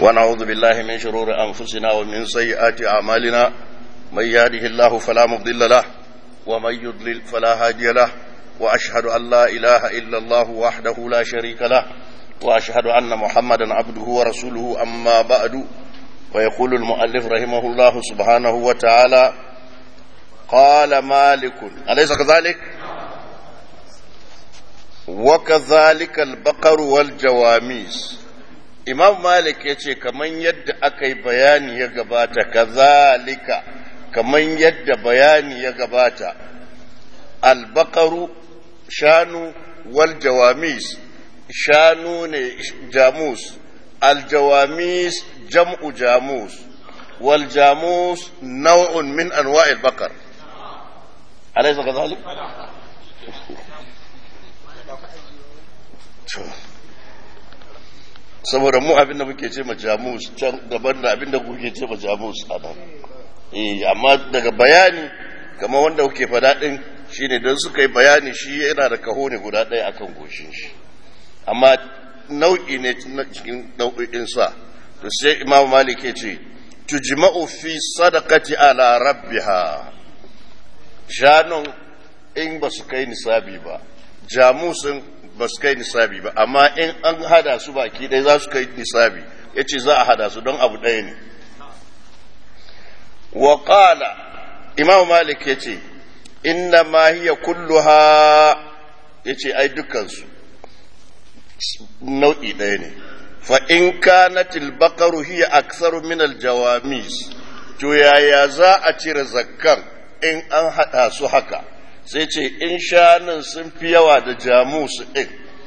ونعوذ بالله من شرور أنفسنا ومن سيئات أعمالنا من يهده الله فلا مضل له ومن يضلل فلا هادي له وأشهد أن لا إله إلا الله وحده لا شريك له وأشهد أن محمدا عبده ورسوله أما بعد ويقول المؤلف رحمه الله سبحانه وتعالى قال مالك أليس كذلك وكذلك البقر والجواميس imam malik ya ce kaman yadda aka yi bayani ya gabata kazalika kaman yadda bayani ya gabata albakaru shanu wal jawamis shanu ne jamus aljawamis jam'u jamus wal jamus nau'un min anwa'il bakar alaysa kazalik saboda mu abin da muke ce ma jamus can daban da abin da kuke ce ma jamus a nan eh amma daga bayani kamar wanda kuke fada din shine don suka yi bayani shi yana da kaho ne guda ɗaya akan goshin shi amma nau'i ne na cikin nau'in sa to sai imam malik ya ce tujma'u fi sadaqati ala rabbiha shanun in ba su kai nisabi ba jamusin ba su kai nisabi ba amma in an hada su baki ɗaya za su kai nisabi ya ce za a hada su don abu ɗaya ne wa ƙala imam malik ya ce inna ma hiya kulluha ya ce ai dukansu nau'i ɗaya ne fa in kanat al hiya aktsaru min al-jawamis to yaya za a cire zakkan in an hada su haka sai ce in shanun sun fi yawa da jamus ɗin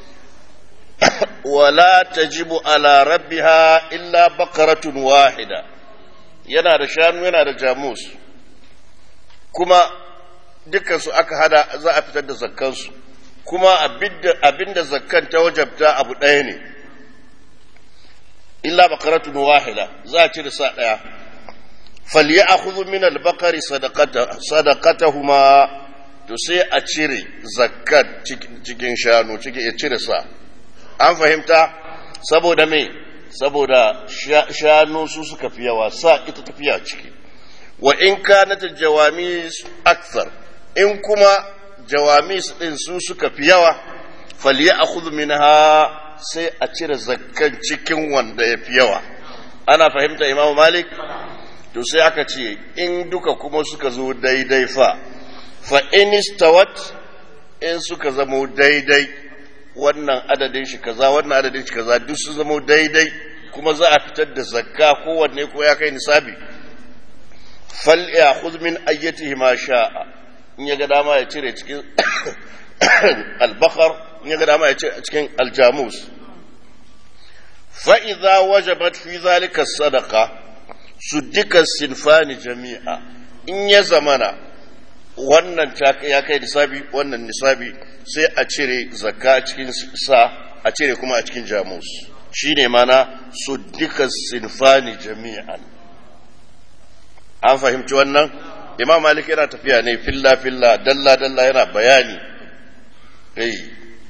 wala tajibu ala rabbiha illa bakaratun wahida yana da shanu yana da jamus kuma dukansu aka hada za a fitar da zakkansu kuma abinda zakkan ta wajabta abu ɗaya ne illa bakaratun wahida za a cire sa ɗaya فليأخذ من البقر صدقته صدقتهما to sai a cire zakat cikin shanu cikin ya cire sa an fahimta saboda me saboda shanu su suka fi yawa sa ita tafiya ciki wa in kanat jawamis akthar in kuma jawamis din su suka fi yawa falyakhudh minha sai a cire zakkan cikin wanda ya fi yawa ana fahimta imamu malik to sai aka ce in duka kuma suka zo daidai fa fa in istawat in suka zamo daidai wannan adadin shi kaza wannan adadin shi kaza duk su zamo daidai kuma za a fitar da zakka kowanne ko ya kai nisabi fal ya khudh min ayyatihi ma sha'a in ya ga dama ya cire cikin al-bakar in ya ga dama ya cire cikin al-jamus fa idza wajabat fi zalika sadaqa suddika sinfani jami'a in ya zamana wannan ya kai nisabi wannan nisabi sai a cire zakka cikin sa a cire kuma a cikin jamus shi ne mana su duka sinfani jami'an an fahimci wannan imam malik yana tafiya ne filla filla dalla dalla yana bayani hey.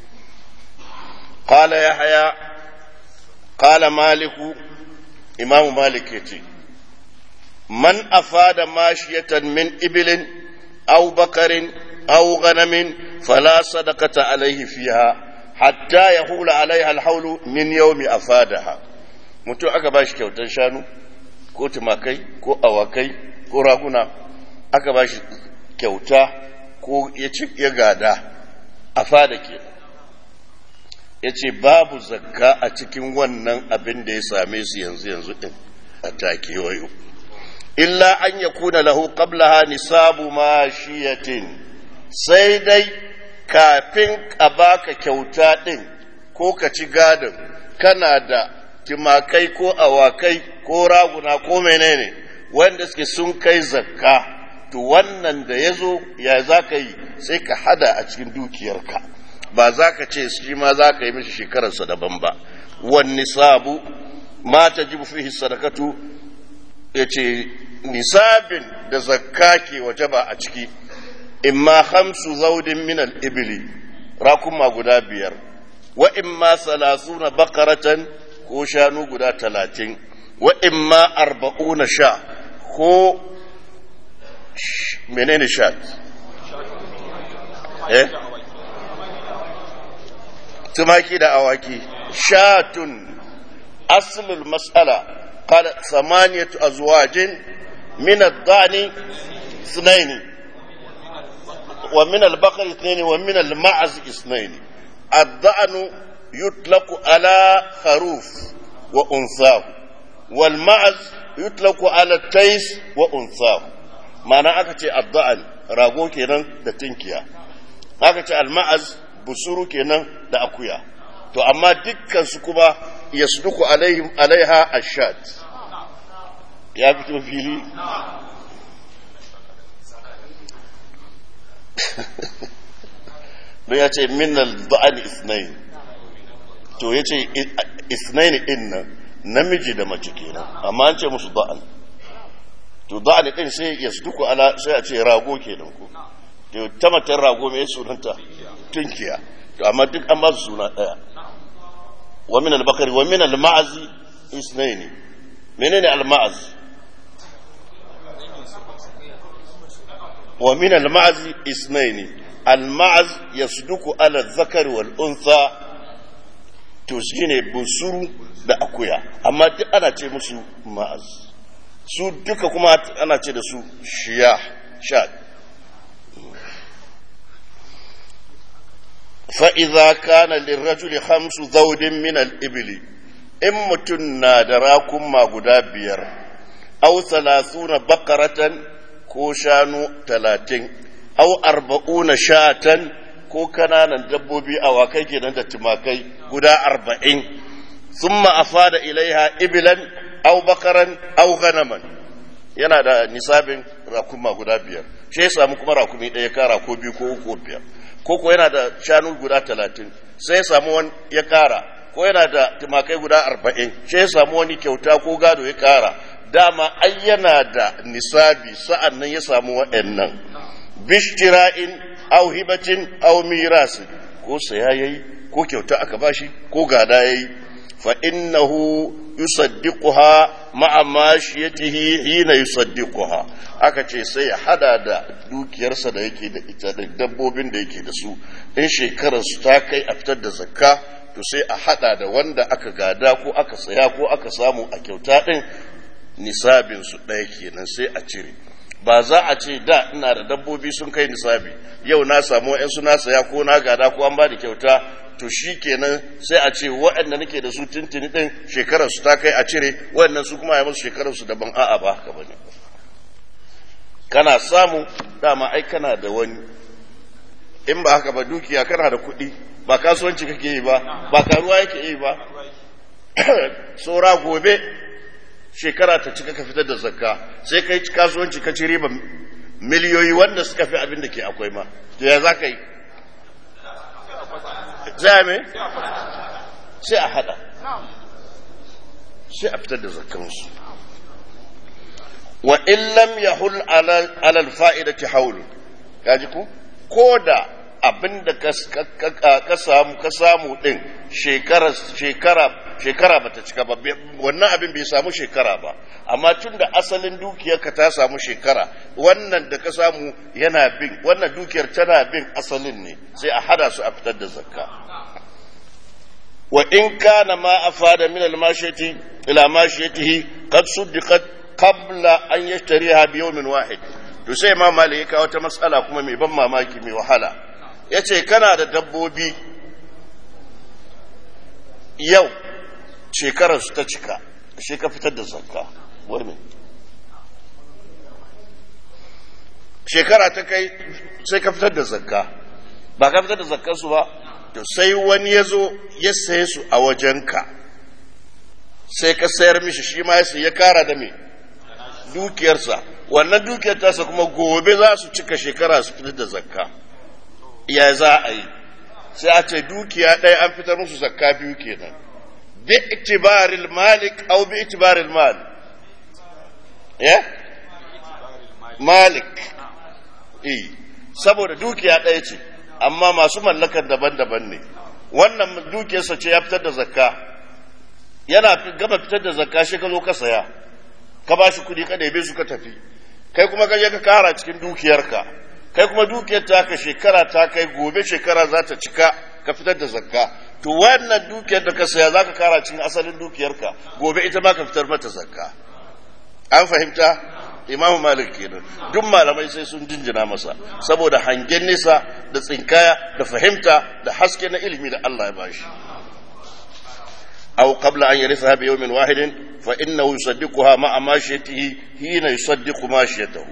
qala yahya qala maliku imam malik yace man afada mashiyatan min ibilin أو بقر أو غنم فلا صدقة عليه فيها حتى يحول عليها الحول من يوم أفادها mutum aka ba shi kyautar shanu ko tumakai ko awakai ko raguna aka ba shi kyauta ko ya ci ya gada a fada ke ya ce babu zakka a cikin wannan abin da ya same su yanzu yanzu din a take wayo illa an ya kuna lahu qablaha nisabu mashiyatin sai dai kafin a baka kyauta ɗin ko ka ci gadon kana da timakai ko awakai ko raguna ko menene wanda suke sun kai zakka to wannan da ya zo ya za ka yi sai ka hada a cikin dukiyarka ba za ka ce shi ma za ka yi mishi shekararsa daban ba wani sabu ma ta ji fihi sadakatu ya ce nisabin da zakka ke wajaba a ciki imma hamsu zaudin minal ibili rakuma guda biyar wa imma salasuna bakaratan ko shanu guda talatin wa imma arba'una sha ko menene sha eh tumaki da awaki shatun aslul mas'ala qala samaniyatu azwajin min ad-dani اثنين ومن البقر اثنين ومن المعز اثنين الضأن يطلق على خروف وأنثاه والمعز يطلق على التيس وأنثاه معنى أكتي الضأن راغو كينان da tinkiya aka ce alma'az busuru kenan da akuya to amma dukkan su kuma yasduku alaihim alaiha ashad ya fito fili don ya ce minal da'ani isnain to ya ce isnain din nan namiji da mace kenan amma an ce musu da'an to da'ani din sai ya duku ala sai a ce rago kenan ko to ta matan rago mai sunanta tunkiya to amma duk an ba su suna daya wa min al-bakari wa min al-ma'azi isnain menene al-ma'az wa min al-ma'azi isnain المعز يصدق على الذكر والأنثى to shi ne bunsuru da akuya amma duk ana ce musu ma'az su duka kuma ana ce da su shiya sha fa'iza kana lirrajuli hamsu zaudin min al'ibili in mutum na da rakunma guda biyar au na bakaratan ko shanu talatin au arba'una shatan ko kananan dabbobi awakai kenan da tumakai guda arba'in summa afada ilaiha ibilan au bakaran au ganaman yana da nisabin rakuma guda biyar shi ya samu kuma rakumi ɗaya kara ko biyu ko uku ko biyar ko ko yana da shanu guda talatin sai ya samu wani ya kara ko yana da tumakai guda arba'in shi ya samu wani kyauta ko gado ya kara dama ai yana da nisabi sa'an nan ya samu wa'annan bishtira'in au hibatin au mirasin ko saya yayi ko kyauta aka bashi ko gada yayi fa innahu yusaddiquha ma'a mashiyatihi hina yusaddiquha aka ce sai ya hada da dukiyarsa da yake da ita da dabbobin da yake da su in shekarar su ta kai a fitar da zakka to sai a hada da wanda aka gada ko aka saya ko aka samu a kyauta din nisabin su ɗaya kenan sai a cire ba za a ce da ina da dabbobi sun kai nisabi yau na samu wa'yansu na saya ko na gada ko an ba da kyauta to shi kenan sai a ce waɗanda nake da su tuntuni ɗin shekarar su ta kai a cire waɗannan su kuma ya musu shekarar su daban a'a ba haka bane kana samu dama ai kana da wani in ba haka ba dukiya kana da kuɗi ba kasuwanci kake yi ba ba karuwa yake yi ba tsora gobe shekara ta cika ka fitar da zakka sai kai kasuwanci ka ci riba miliyoyi wanda suka fi abin da ke akwai ma to ya za ka yi za me sai a hada sai a fitar da zakkansu wa in lam yahul ala alfa'idati haulu kaji ku ko da abin da ka samu ka samu din shekara shekara shekara bata cika ba wannan abin bai samu shekara ba amma tun da asalin dukiyarka ta samu shekara wannan da ka samu yana bin wannan dukiyar tana bin asalin ne sai a hada su a fitar da zakka wa in kana ma afada min al-mashiyati ila mashiyatihi qad suddiqat qabla an yashtariha bi yawmin wahid to sai ma malik ya kawo ta matsala kuma mai ban mamaki mai wahala yace kana da dabbobi yau shekarar su ta cika shi ka fitar da zakka wani shekara ta kai sai ka fitar da zakka ba ka fitar da zakkarsu ba to sai wani ya zo ya saye su a wajenka sai ka sayar mishi shi ma ya ya kara da me dukiyarsa wannan dukiyar tasa kuma gobe za su cika shekara su fitar da zakka ya za a yi sai a ce dukiya ɗaya an fitar musu zakka biyu kenan bi itibaril malik au bi itibaril mal ya malik eh saboda dukiya ɗaya ce amma masu mallakar daban-daban ne wannan dukiyarsa ce ya fitar da zakka yana gama fitar da zakka shi ka zo ka saya ka ba shi kuɗi ka ɗebe su ka tafi kai kuma ka je ka kara cikin dukiyarka kai kuma dukiyar ta ka shekara ta kai gobe shekara za ta cika ka fitar da zakka to wannan dukiyar da ka saya za ka kara cikin asalin dukiyarka gobe ita ma ka fitar mata zakka an fahimta imam malik kenan duk malamai sai sun jinjina masa saboda hangen nesa da tsinkaya da fahimta da haske na ilimi da Allah ya bashi أو قبل أن يرثها بيوم واحد فإنه يصدقها مع ماشيته حين يصدق ماشيته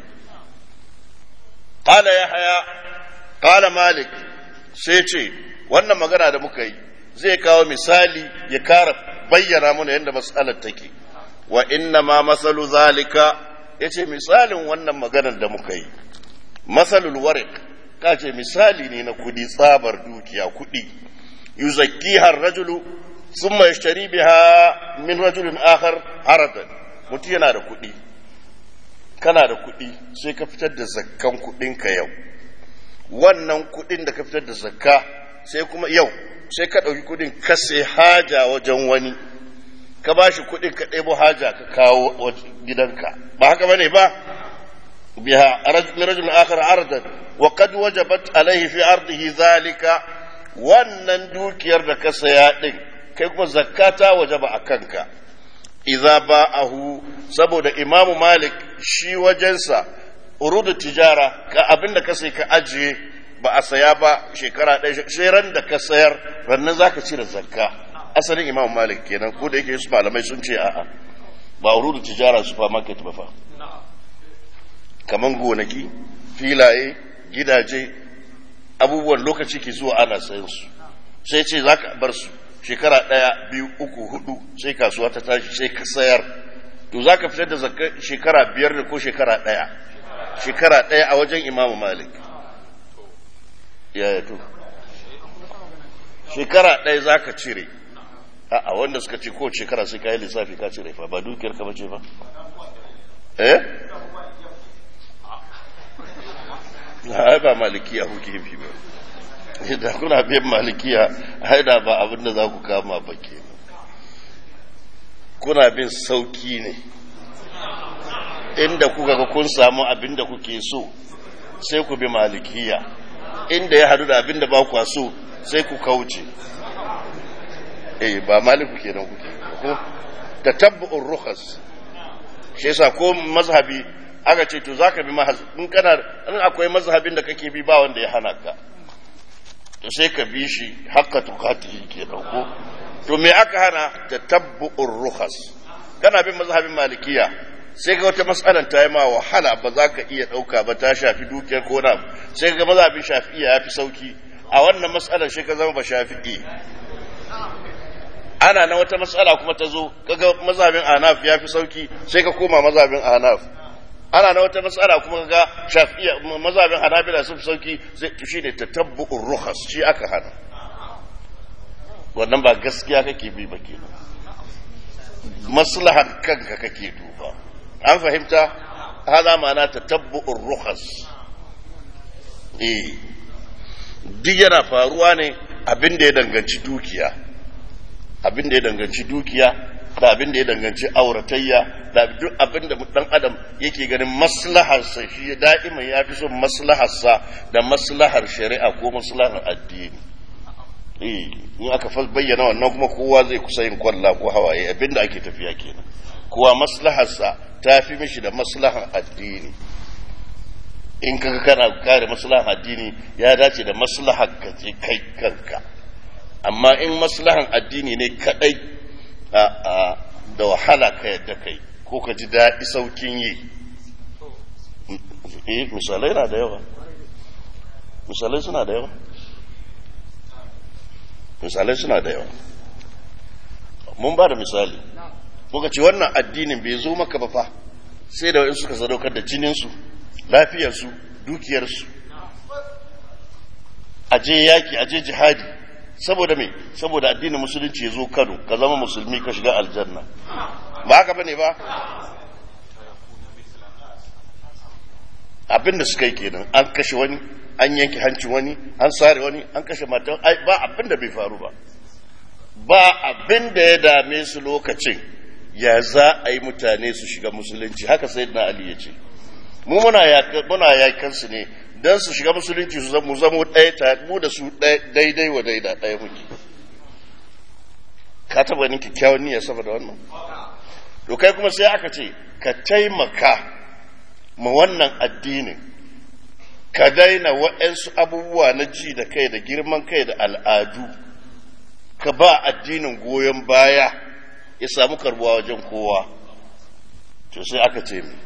قال يحيى قال مالك سيتي wannan magana da muka yi zai kawo misali ya kara bayyana mana yadda matsalar take wa inna ma masalu zalika ya ce misalin wannan maganar da muka yi masalul warik ka ce misali ne na kudi tsabar dukiya kudi yuzakki har rajulu ثم يشتري بها من رجل آخر عرضا mutum yana da kuɗi kana da kuɗi sai ka fitar da zakkan kuɗinka yau wannan kuɗin da ka fitar da zakka sai kuma yau sai ka ɗauki kuɗin ka sai haja wajen wani ka ba shi kuɗin ka ɗebo haja ka kawo gidanka ba haka bane ba biha rajul akhar ardan wa qad wajabat alaihi fi ardihi zalika wannan dukiyar da ka saya din kai kuma zakata wajaba a kanka idza ba'ahu saboda imamu malik shi wajensa urudu tijara ka abinda ka sai ka ajiye ba a saya ba shekara ɗaya sai ran da ka sayar rannan zaka cire zakka asalin imamu malik kenan ko da yake su malamai sun ce a'a ba urudu tijara supermarket ba fa kaman gonaki filaye gidaje abubuwan lokaci ke zuwa ana sayan su sai ce zaka bar su shekara ɗaya biyu uku hudu sai kasuwa ta tashi sai ka sayar to za ka fitar da zakka shekara biyar da ko shekara ɗaya shekara ɗaya a wajen imamu malik yaya to shekara ɗaya za ka cire a wanda suka ce ko shekara sai ka yi lissafi ka cire fa ba dukiyar ka bace ba eh na ba malikiya kuke bi ba da kuna biyan malikiya haida ba abin da za ku kama ba ke kuna bin sauki ne inda kuka ga kun samu abin da kuke so sai ku bi malikiya inda ya hadu da abin da ba ku so sai ku kauce eh ba maliku kenan kuke ko tatabbu'ur rukhas shi yasa ko mazhabi aka ce to zaka bi mazhabi in kana in akwai mazhabin da kake bi ba wanda ya hana ka to sai ka bi shi haka tukatihi ke dauko to me aka hana ta tabbu'ur rukhas kana bin mazhabin malikiya sai ga wata matsalar ta yi ma wahala ba za ka iya ɗauka ba ta shafi dukiyar ko na sai ga mazhabin shafi'iya ya fi sauki a wannan matsalar shi ka zama ba shafi'i ana na wata matsala kuma ta zo kaga mazhabin anaf ya fi sauki sai ka koma mazhabin anaf ana na wata matsala kuma ga shafiya mazhabin hanabila sun fi sauki shi ne ta tabbu'ur ruhas shi aka hana wannan ba gaskiya kake bi ba ke maslahar kanka kake duba an fahimta hada ma'ana ta tabbu'ur ruhas eh duk yana faruwa ne abin da ya danganci dukiya abin da ya danganci dukiya da abin da ya danganci auratayya da duk abin da dan adam yake ganin maslaharsa shi da'ima ya fi son maslaharsa da maslahar shari'a ko maslahar addini eh in aka bayyana wannan kuma kowa zai kusa yin kwalla ko hawaye abin da ake tafiya kenan kowa maslaharsa ta fi mishi da maslahar addini in kaga kana kare maslahar addini ya dace da maslahar ka kai kanka amma in maslahan addini ne kadai da wahala ka yadda kai ko ka ji daɗi saukin yi eh misalai na da yawa misalai suna da yawa misalai suna da yawa mun ba da misali muka ce wannan addinin bai zo maka ba fa sai da wa'in suka sadaukar da jininsu lafiyarsu dukiyarsu aje yaki aje jihadi saboda me saboda addinin musulunci ya zo Kano ka zama musulmi ka shiga aljanna ba haka bane ba abin da suka yi kenan an kashe wani an yanke hancin wani an sare wani an kashe matan ba abin da bai faru ba ba abin da ya dame su lokacin ya za a yi mutane su shiga musulunci haka sai na ali ya ce mu muna yakan su ne don su shiga musulunci su zama zama ɗaya mu da su daidai wa daida ɗaya muke ka taba ni kyakkyawan niyya saboda wannan to kai kuma sai aka ce ka taimaka ma wannan addinin ka daina waɗansu abubuwa na ji da kai da girman kai da al'adu ka ba addinin goyon baya ya samu karbuwa wajen kowa to sai aka ce mi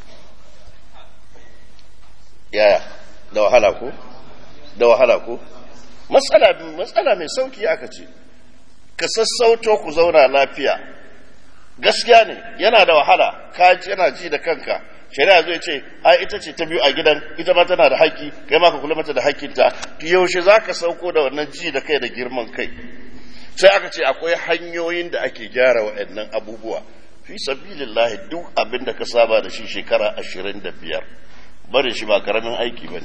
yaya da wahala ko da wahala ko matsala mai sauki aka ce ka sassauto ku zauna lafiya gaskiya ne yana da wahala ka yana ji da kanka shari'a zai ce ai ita ce ta biyu a gidan ita ma tana da haƙƙi kai ma ka kula mata da haƙƙinta to yaushe za ka sauko da wannan ji da kai da girman kai sai aka ce akwai hanyoyin da ake gyara waɗannan abubuwa fi sabilillahi duk abin da ka saba da shi shekara ashirin da biyar barin shi ba karamin aiki ba ne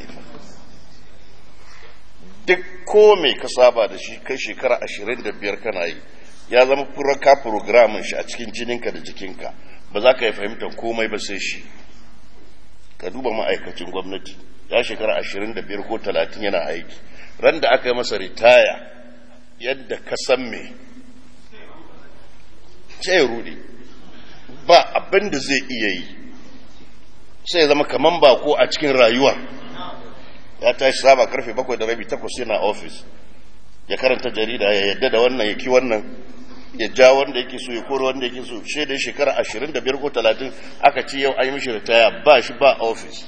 duk ko mai ka saba da shi kai shekara ashirin da biyar kana yi ya zama furaka programin shi a cikin jininka da jikinka ba za ka yi fahimtar komai ba sai shi ka duba ma'aikacin gwamnati ya shekara ashirin da biyar ko talatin yana aiki ran da aka yi masa ritaya yadda ka san me sai rudi ba abin da zai iya yi sai ya zama kaman bako a cikin rayuwa ya tashi saba karfe bakwai da rabi takwas yana ofis ya karanta jarida ya yadda da wannan ya ki wannan ya ja wanda yake so ya koro wanda yake so shi da shekara ashirin da biyar ko talatin aka ce yau an yi mishi ritaya ba shi ba ofis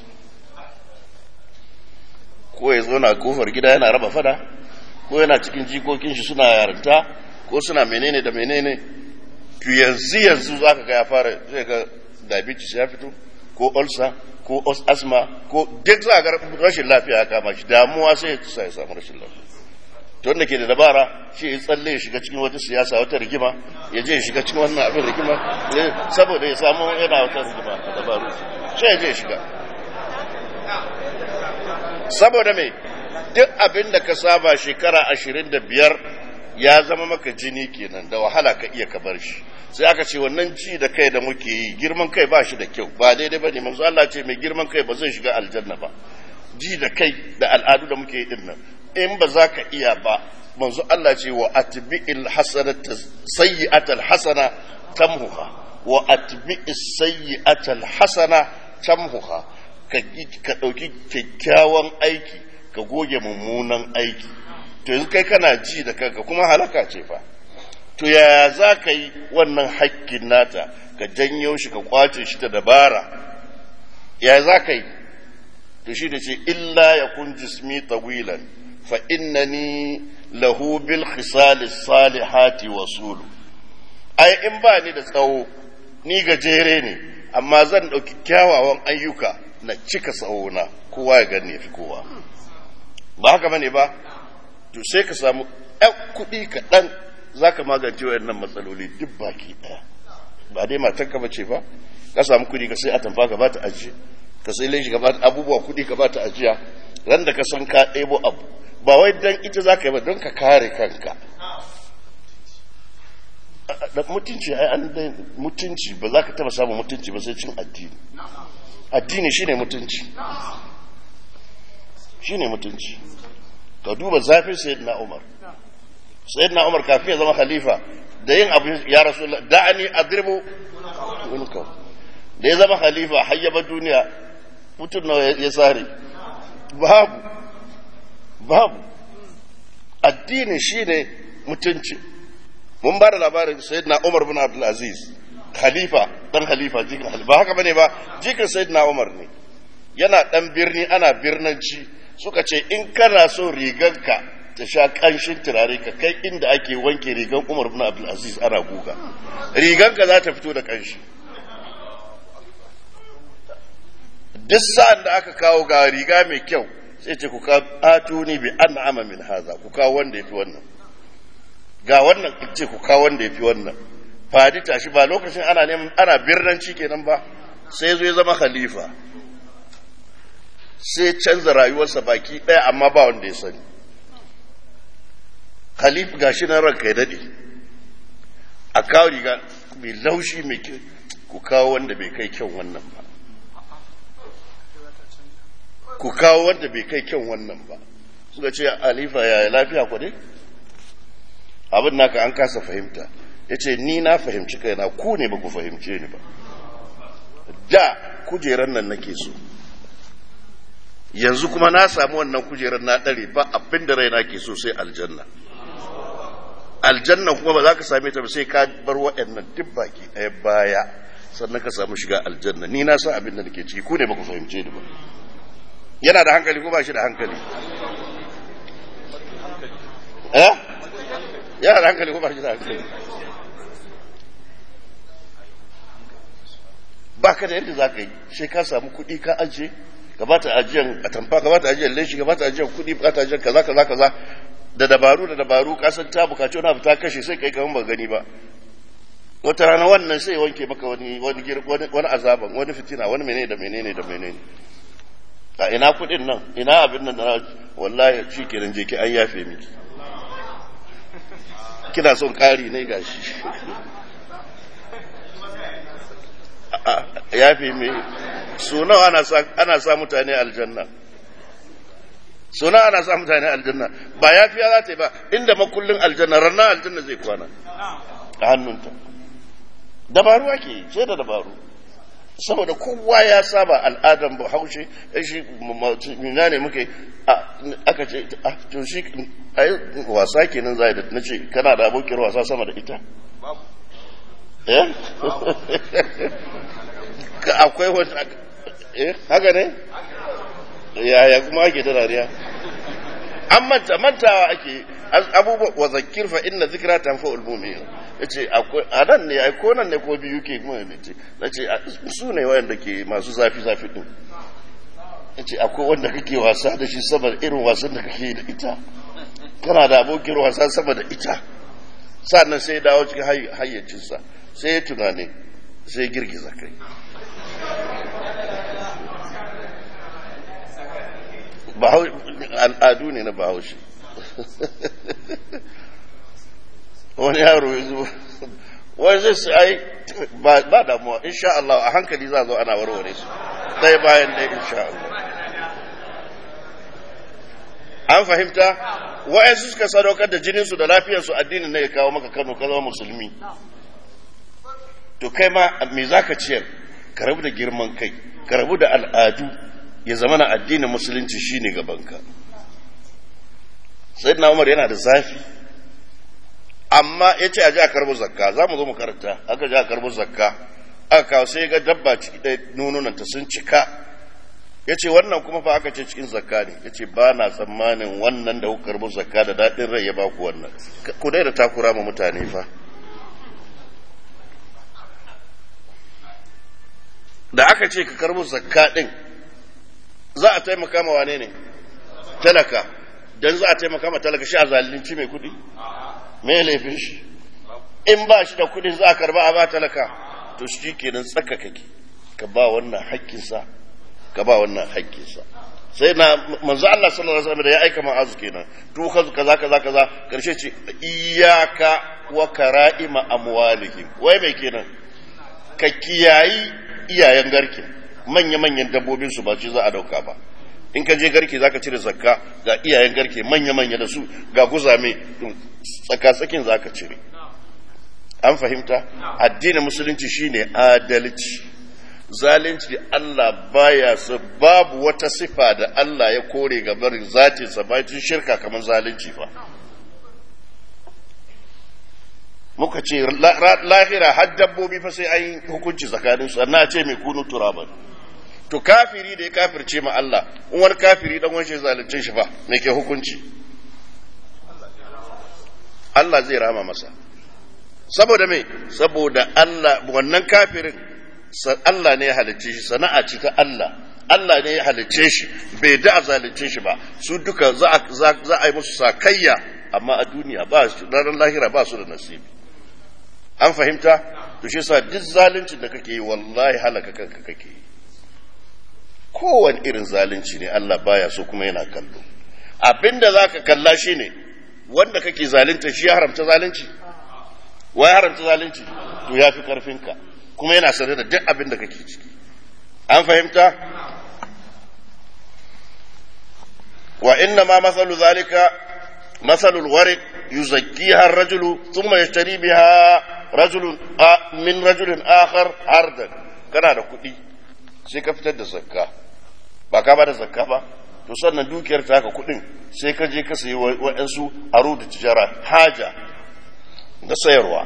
ko ya zo na kofar gida yana raba fada ko yana cikin jikokin shi suna yarinta ko suna menene da menene to yanzu yanzu za ka ga ya fara zai ga diabetes ya fito ko ulcer ko asma ko duk za ga rashin lafiya ya kama shi damuwa sai ya samu rashin lafiya to wanda ke da dabara shi ya tsalle ya shiga cikin wata siyasa wata rigima ya je ya shiga cikin wannan abin rigima saboda ya samu yana wata rigima a dabaru shi ya je ya shiga saboda mai duk abin da ka saba shekara ashirin da biyar ya zama maka jini kenan da wahala ka iya ka bar shi sai aka ce wannan ci da kai da muke yi girman kai ba shi da kyau ba daidai ba ne manzo Allah ce mai girman kai ba zai shiga aljanna ba ji da kai da al'adu da muke yi din nan in ba za ka iya ba manzo Allah ce wa atbi'il hasanata sayyi'atal hasana tamhuha wa atbi'is sayyi'atal hasana tamhuha ka ka dauki kyakkyawan aiki ka goge mummunan aiki to yanzu kai kana ji da kanka kuma halaka ce fa to yaya za ka yi wannan hakkin nata ka janyo shi ka kwace shi ta dabara yaya za ka yi to shi da ce illa ya kun jismi tawilan fa innani lahu bil khisal salihati wasulu ai in ba ni da tsawo ni gajere ne amma zan ɗauki kyawawan ayyuka na cika tsawona kowa ya gani ya fi kowa ba haka bane ba to sai ka samu ɗan kuɗi kaɗan za ka magance wayannan matsaloli duk baki ɗaya ba dai matanka ba ce ba ka samu kuɗi ka sai atamfa ka ba ta ajiye ka sai laishi ka ba ta abubuwa kuɗi ka ba ta ajiya ran da ka san ka ɗebo abu ba wai dan ita za ka yi ba don ka kare kanka da mutunci ai an dai mutunci ba za ka taba samun mutunci ba sai cin addini addini shine mutunci shine mutunci ka duba zafin sayyidina Umar sayyidina Umar kafin ya zama khalifa da yin abu ya rasu da'ani adribu unka da ya zama khalifa hayyaba duniya mutum nawa ya sare babu babu addini shine mutunci mun ba da labarin sayyidina Umar bin Abdul Aziz khalifa dan khalifa jikin khalifa haka bane ba jikin sayyidina Umar ne yana dan birni ana birnanci suka ce in kana so riganka ta sha kanshin turare ka kai inda ake wanke rigan Umar bin Abdul Aziz ana guga riganka za ta fito da kanshi duk sa'an da aka kawo ga riga mai kyau sai ce ku ka atuni bi an'ama min haza ku kawo wanda yafi wannan ga wannan ce ku kawo wanda yafi wannan fadi tashi ba lokacin ana neman ana birnanci kenan ba sai zo ya zama khalifa sai canza rayuwarsa baki ɗaya amma ba wanda ya sani khalifa gashi nan ranka ya dade a kawo riga mai laushi mai kyau ku kawo wanda bai kai kyan wannan ba ku kawo wanda bai kai kyan wannan ba suka ce alifa ya lafiya ku dai abin naka an kasa fahimta ya ce ni na fahimci kaina ku ne ba ku fahimce ni ba da kujeran nan nake so yanzu kuma na samu wannan kujerar na ɗare ba abin da raina ke so sai aljanna aljanna kuma ba za ka same ta ba sai ka bar waɗannan duk baki ɗaya baya sannan ka samu shiga aljanna ni na san abin da nake ciki ku ne ba ku fahimce ni ba yana da hankali ko ba shi da hankali eh yana da hankali ko ba shi da hankali ba ka da yadda za ka yi sai ka samu kuɗi ka ajiye ka ba ta ajiyar atamfa ka ba ta ajiyar leshi ka ba ta ajiyar kuɗi ka ta ajiyar kaza kaza kaza da dabaru da dabaru ka san ta bukaci wani abu ta kashe sai kai kaman ba gani ba wata rana wannan sai wanke maka wani wani wani azaban wani fitina wani menene da menene da menene a ina kuɗin nan ina abin nan da wallahi shi kenan je ki an yafe miki kina son ƙari ne gashi yafe me so nawa ana sa ana sa mutane aljanna so nawa ana sa mutane aljanna ba yafiya za ta yi ba inda makullin aljanna ranar aljanna zai kwana a hannunta dabaru ake yi sai da dabaru saboda kowa ya saba al'adan ba haushe shi mina ne muke aka ce to shi wasa kenan zai da na ce kana da abokin wasa sama da ita eh akwai wata eh haka ne yaya kuma ake ta dariya an manta mantawa ake abubuwa wa zakir fa inna zikra tanfa'ul mu'min yace akwai anan ne ai ko nan ne ko biyu ke kuma ne ce nace su ne wayanda ke masu zafi zafi din yace akwai wanda kake wasa da shi saboda irin wasan da kake da ita kana da abokin wasa sama da ita sannan sai dawo cikin hayyacinsa sai ya tunani sai girgiza kai al'adu ne na bahaushe wani yaro ya zo wani zai su ai ba damuwa insha Allah a hankali za zo ana warware su ɗaya bayan ɗaya insha Allah an fahimta wa'yansu suka sadaukar da jininsu da lafiyarsu addinin na ya kawo maka kano ka zama musulmi to kai ma me za ka ciyar ka rabu da girman kai ka rabu da al'adu ya zama na addinin musulunci shine gabanka sai na umar yana da zafi amma ya ce a ji a karbo zakka za mu zo mu karanta aka ji a karbo zakka aka kawo sai ga dabba ciki ɗaya nununanta sun cika ya ce wannan kuma fa aka ce cikin zakka ne ya ce ba na tsammanin wannan da kuka karbo zakka da daɗin rai ya ba ku wannan ku dai da takura ma mutane fa da aka ce ka karbo zakka ɗin za a taimaka ma wane ne talaka don za a taimaka ma talaka shi a zalunci mai kuɗi me laifin shi in ba shi da kuɗi za a karba a ba talaka to shi kenan tsaka kake ka ba wannan haƙƙinsa ka ba wannan haƙƙinsa sai na manzo Allah sallallahu alaihi wasallam da ya aika ma'azu kenan to kaza kaza kaza kaza karshe ce iyyaka wa kara'ima amwalihim wai mai kenan ka kiyayi iyayen garke manya-manyan dabbobin su ba ce za a dauka ba in ka je garke zaka cire zakka ga iyayen garke manya-manya da su ga guzame tsaka-tsakin zaka cire an fahimta addinin musulunci shine adalci zalunci Allah baya su babu wata sifa da Allah ya kore ga barin zatinsa bayan shirka kamar zalunci fa muka ce lahira har dabbobi fa sai an yi hukunci tsakaninsu sannan a ce mai kunu turaban to kafiri da ya kafirce ma Allah in wani kafiri dan wani zalunce shi fa me ke hukunci Allah zai rama masa saboda me saboda Allah wannan kafirin Allah ne ya halicce shi sana'a ce ta Allah Allah ne ya halicce shi bai da a zalunce shi ba su duka za a yi musu sakayya amma a duniya ba su ranar lahira ba su da nasibi an fahimta to shi yasa duk zaluncin da kake yi wallahi halaka kanka kake yi kowane irin zalunci ne Allah baya so kuma yana kallo abinda zaka kalla shine wanda kake zalunta shi ya haramta zalunci wai haramta zalunci to ya fi karfinka kuma yana sanar da duk abin da kake ciki an fahimta wa inna ma masalu zalika masalul warid yuzakkiha ar-rajulu thumma yashtari biha rajulun min rajulin akhar ardan kana da kuɗi sai ka fitar da zakka ba ka ba da zakka ba to sannan dukiyar ta haka kuɗin sai ka je ka sayi waɗansu aro da tijara haja da sayarwa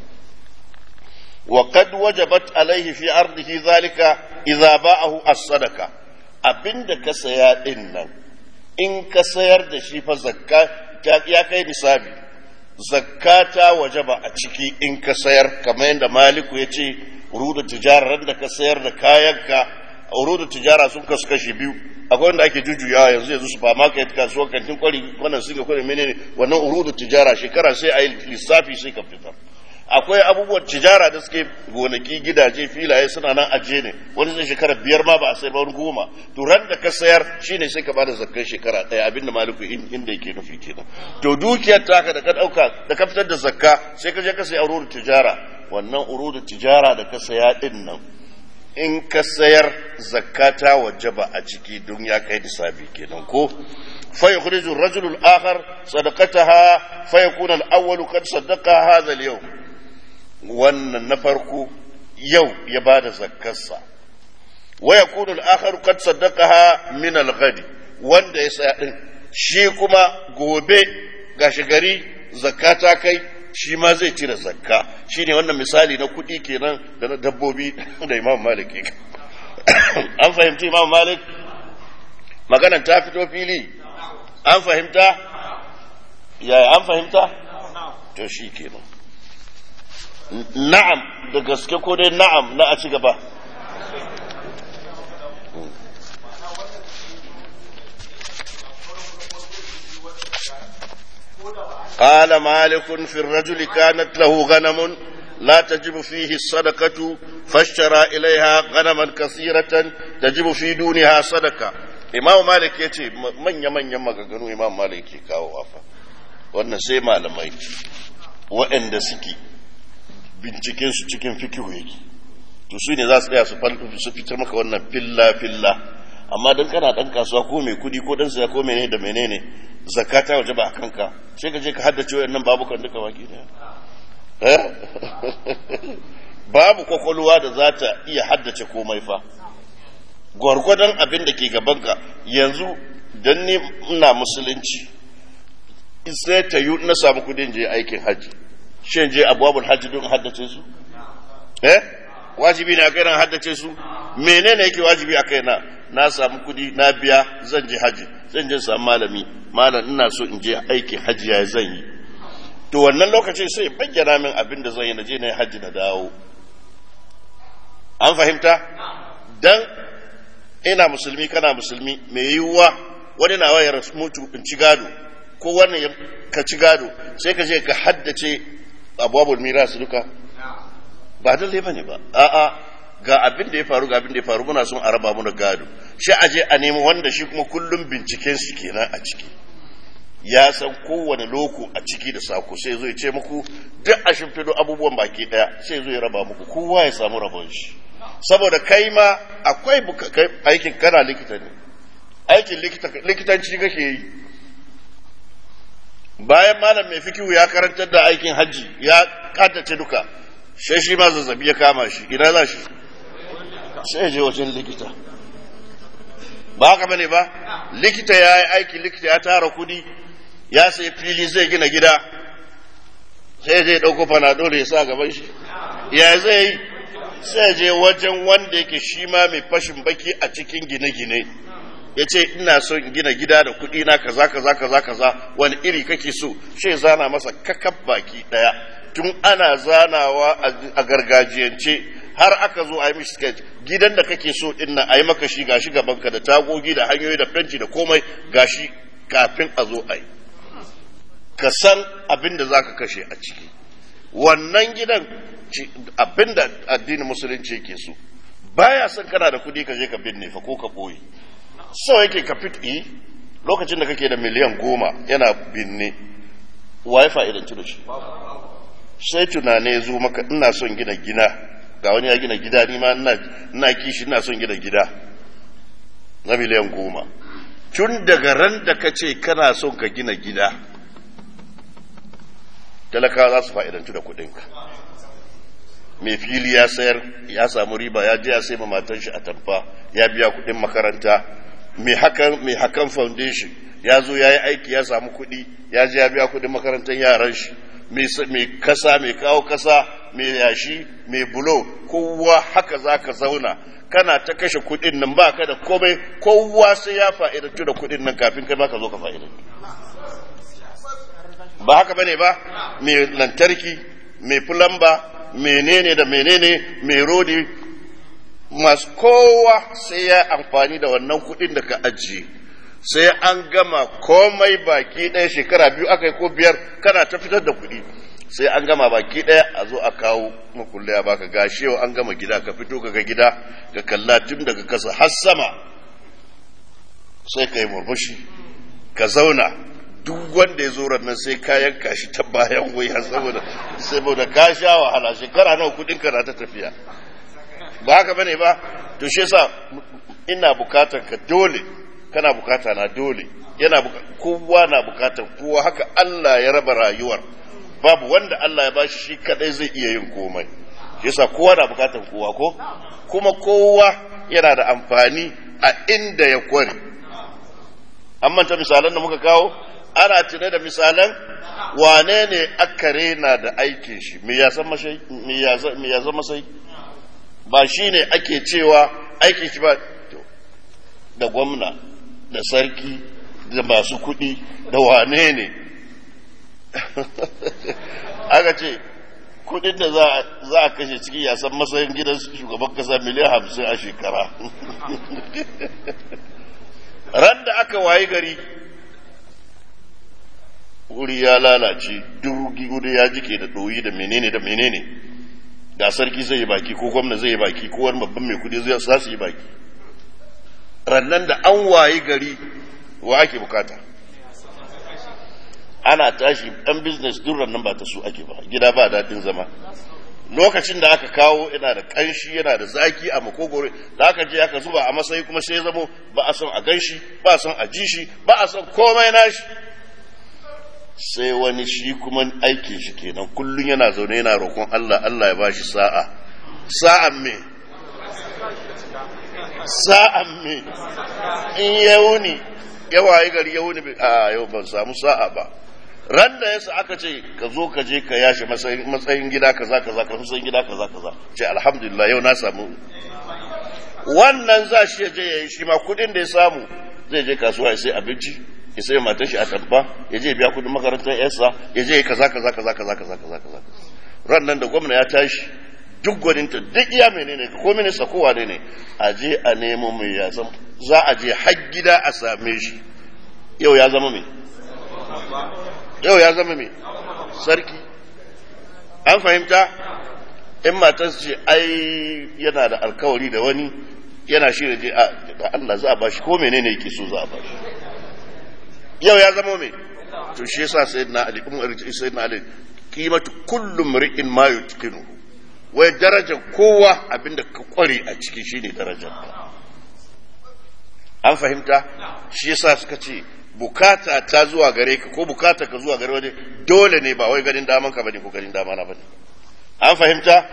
wa qad wajabat alaihi fi ardihi zalika idza ba'ahu as-sadaqa abinda ka saya din nan in ka sayar da shi fa zakka ya kai nisabi zakka ta wajaba a ciki in ka sayar kamar yadda maliku ya ce urudu tijara da ka sayar da kayanka urudu tijara sun kasu kashi biyu akwai wanda ake jujjuyawa yanzu yanzu supermarket kasuwar kantin kwari wannan singa kwari menene wannan urudu tijara shekara sai a yi lissafi sai ka fitar akwai abubuwan tijara da suke gonaki gidaje filaye suna nan aje ne wani zai shekara biyar ma ba a sai ba wani goma to ran da ka sayar shine sai ka bada zakkan shekara ɗaya abinda maliku inda yake nufi kenan to dukiyar taka da ka ɗauka da ka fitar da zakka sai ka je ka sayi urudu tijara wannan urudu tijara da ka saya din nan in ka sayar zakata wajaba a ciki don ya kai nisabi kenan ko fa yukhriju ar-rajulu al-akhar sadaqataha fa yakuna al-awwal qad saddaqa hadha al-yawm wannan na farko yau ya bada zakkarsa wa yakunu al-akhar qad saddaqaha min al-ghadi wanda ya saya din shi kuma gobe gashi gari zakata kai shi ma zai cire zakka shi ne wannan misali na kuɗi kenan da na dabbobi da imam malik ke an fahimci imam malik maganan ta fito fili an fahimta yaya an fahimta to shi kenan na'am da gaske ko dai na'am na a ci gaba قال مالك في الرجل كانت له غنم لا تجب فيه الصدقة فاشترى إليها غنما كثيرة تجب في دونها صدقة إمام مالك يتي من يمن يمن غنو إمام مالك كاو وافا wannan sai malamai waɗanda suke binciken su cikin fikihu yake to su ne za su tsaya su fitar maka wannan filla filla amma don kana ɗan kasuwa ko mai kudi ko ɗan saya ko menene da menene zakata waje ba a kanka sai ka je ka haddace wayannan babukan duka waki daya babu kwakwalwa da za ta iya haddace komai fa gwargwadon abin da ke gabanka yanzu don ni ina musulunci sai ta yi na samu kudin je aikin hajji shin je abubuwan hajji don haddace su eh wajibi ne a kai na haddace su menene yake wajibi a kai na na samu kudi na biya zan je hajji zan je samu malami malam ina so in je aikin hajji ya zan yi to wannan lokacin sai bayyana min abin da zan yi na je na yi hajji na dawo an fahimta dan ina musulmi kana musulmi mai yiwuwa wani na wayar mutu in ci gado ko wannan ka ci gado sai ka je ka haddace abubuwan miras duka ba dalle ba ne ba a'a ga abin da ya faru ga abin da ya faru muna son a raba mu da gado shi aje a nemi wanda shi kuma kullum binciken su kenan a ciki ya san kowane loko a ciki da sako sai zo ya ce muku duk a shimfido abubuwan baki daya sai zo ya raba muku kowa ya samu rabon shi saboda kai ma akwai aikin kana likita ne aikin likitanci kake yi bayan malam mai fikihu ya karantar da aikin hajji ya kaddace duka sai shi ma zazzabi ya kama shi ina za shi sai je wajen likita ba haka bane ba likita ya yi aiki likita ya tara kudi ya sai fili zai gina gida sai zai ɗauko fanadol ya sa gaban shi ya zai yi sai je wajen wanda yake shi ma mai fashin baki a cikin gine-gine ya ce ina so in gina gida da kuɗi na kaza kaza kaza kaza wani iri kake so shi zana masa kakab baki ɗaya tun ana zanawa a gargajiyance har aka zo a yi mishi sketch gidan da kake so din nan a yi maka shi gashi gabanka da tagogi da hanyoyi da fenci da komai gashi kafin a zo a yi ka san abin da za ka kashe a ciki wannan gidan abin da addinin musulunci yake so baya son kana da kuɗi ka je ka binne fa ko ka ɓoye so yake ka fit lokacin da kake da miliyan goma yana binne wa ya fa'idanci da shi sai tunane zo maka ina son gina gina ga wani ya gina gida ni ma ina kishi ina son gina gida na miliyan goma tun daga ran da ka ce kana son ka gina gida talakawa za su fa'idantu da kuɗinka mai fili ya sayar ya samu riba ya je ya sai ma matan shi a tamfa ya biya kuɗin makaranta mai hakan mai hakan foundation ya zo ya yi aiki ya samu kuɗi ya je ya biya kuɗin makarantar yaran shi mai kasa mai kawo kasa mai yashi mai bulo kowa haka za ka zauna kana ta kashe kuɗin nan ba ka da komai kowa sai ya fa'idantu da kuɗin nan kafin kai ma ka zo ka fa'idantu ba haka bane ba mai lantarki mai fulamba menene da menene mai rodi masu kowa sai ya amfani da wannan kuɗin da ka ajiye sai an gama komai baki ɗaya shekara biyu aka yi ko biyar kana ta fitar da kuɗi sai an gama baki ɗaya a zo a kawo makulle ya baka gashi yau an gama gida ka fito ka ga gida ka kalla tun daga kasa har sama sai ka yi murmushi ka zauna duk wanda ya zo nan sai ka yanka shi ta bayan wuya saboda saboda ka sha wahala shekara nawa kudin ka na ta tafiya ba haka bane ba to shi yasa ina bukatar ka dole kana bukata na dole yana kowa na bukatar kowa haka Allah ya raba rayuwar babu wanda Allah ya bashi shi kadai zai iya yin komai shi yasa kowa na bukatar kowa ko kuma kowa yana da amfani a inda ya kware an manta misalan da muka kawo ana tune da misalan wane ne aka rena da aikin shi me ya san masai me ya zama masai ba shi ne ake cewa aikin shi ba da gwamna da sarki da masu kuɗi da wane ne aka ce kudin da za a kashe ciki ya san matsayin gidan shugaban kasa miliyan hamsin a shekara ran da aka wayi gari wuri ya lalace durugi wuri ya jike da ɗoyi da menene da menene da sarki zai yi baki ko gwamna zai yi baki ko wani babban mai kudi zai su yi baki rannan da an wayi gari wa ake bukata ana tashi ɗan business duk rannan ba ta su ake ba gida ba daɗin zama lokacin da aka kawo yana da ƙanshi yana da zaki a makogoro da aka je aka zuba a matsayi kuma sai zamo ba a son a ganshi ba a son a ji shi ba a son komai nashi sai wani shi kuma aikin shi kenan kullum yana zaune yana roƙon Allah Allah ya bashi sa'a sa'an me sa'an me in ya wuni ya waye gari ya wuni a yau ban samu sa'a ba ran da yasa aka ce ka zo ka je ka yashe matsayin gida kaza kaza ka matsayin gida kaza kaza ce alhamdulillah yau na samu wannan za shi ya je ya yi shi ma kudin da ya samu zai je kasuwa ya sai abinci ya sai matar shi a tabba ya je biya kudin makarantar yarsa ya je kaza kaza kaza kaza kaza kaza kaza ran nan da gwamna ya tashi duk gwaninta duk iya menene ko minista ko wane ne a je a nemo mai ya san za a je har gida a same shi yau ya zama mai yau ya zama mai sarki an fahimta in matar ce ai yana da alkawari da wani yana shirya je da Allah za a bashi ko menene yake so za a bashi yau ya zama mai to shi yasa sayyidina ali umar sayyidina ali qimatu kullu mri'in ma yutqinu wai darajar kowa abinda ka kware a ciki shine darajar an fahimta shi yasa suka ce bukata ta zuwa gare ka ko bukata ka zuwa gare wani dole ne ba wai ganin daman ka bane ko ganin dama na bane an fahimta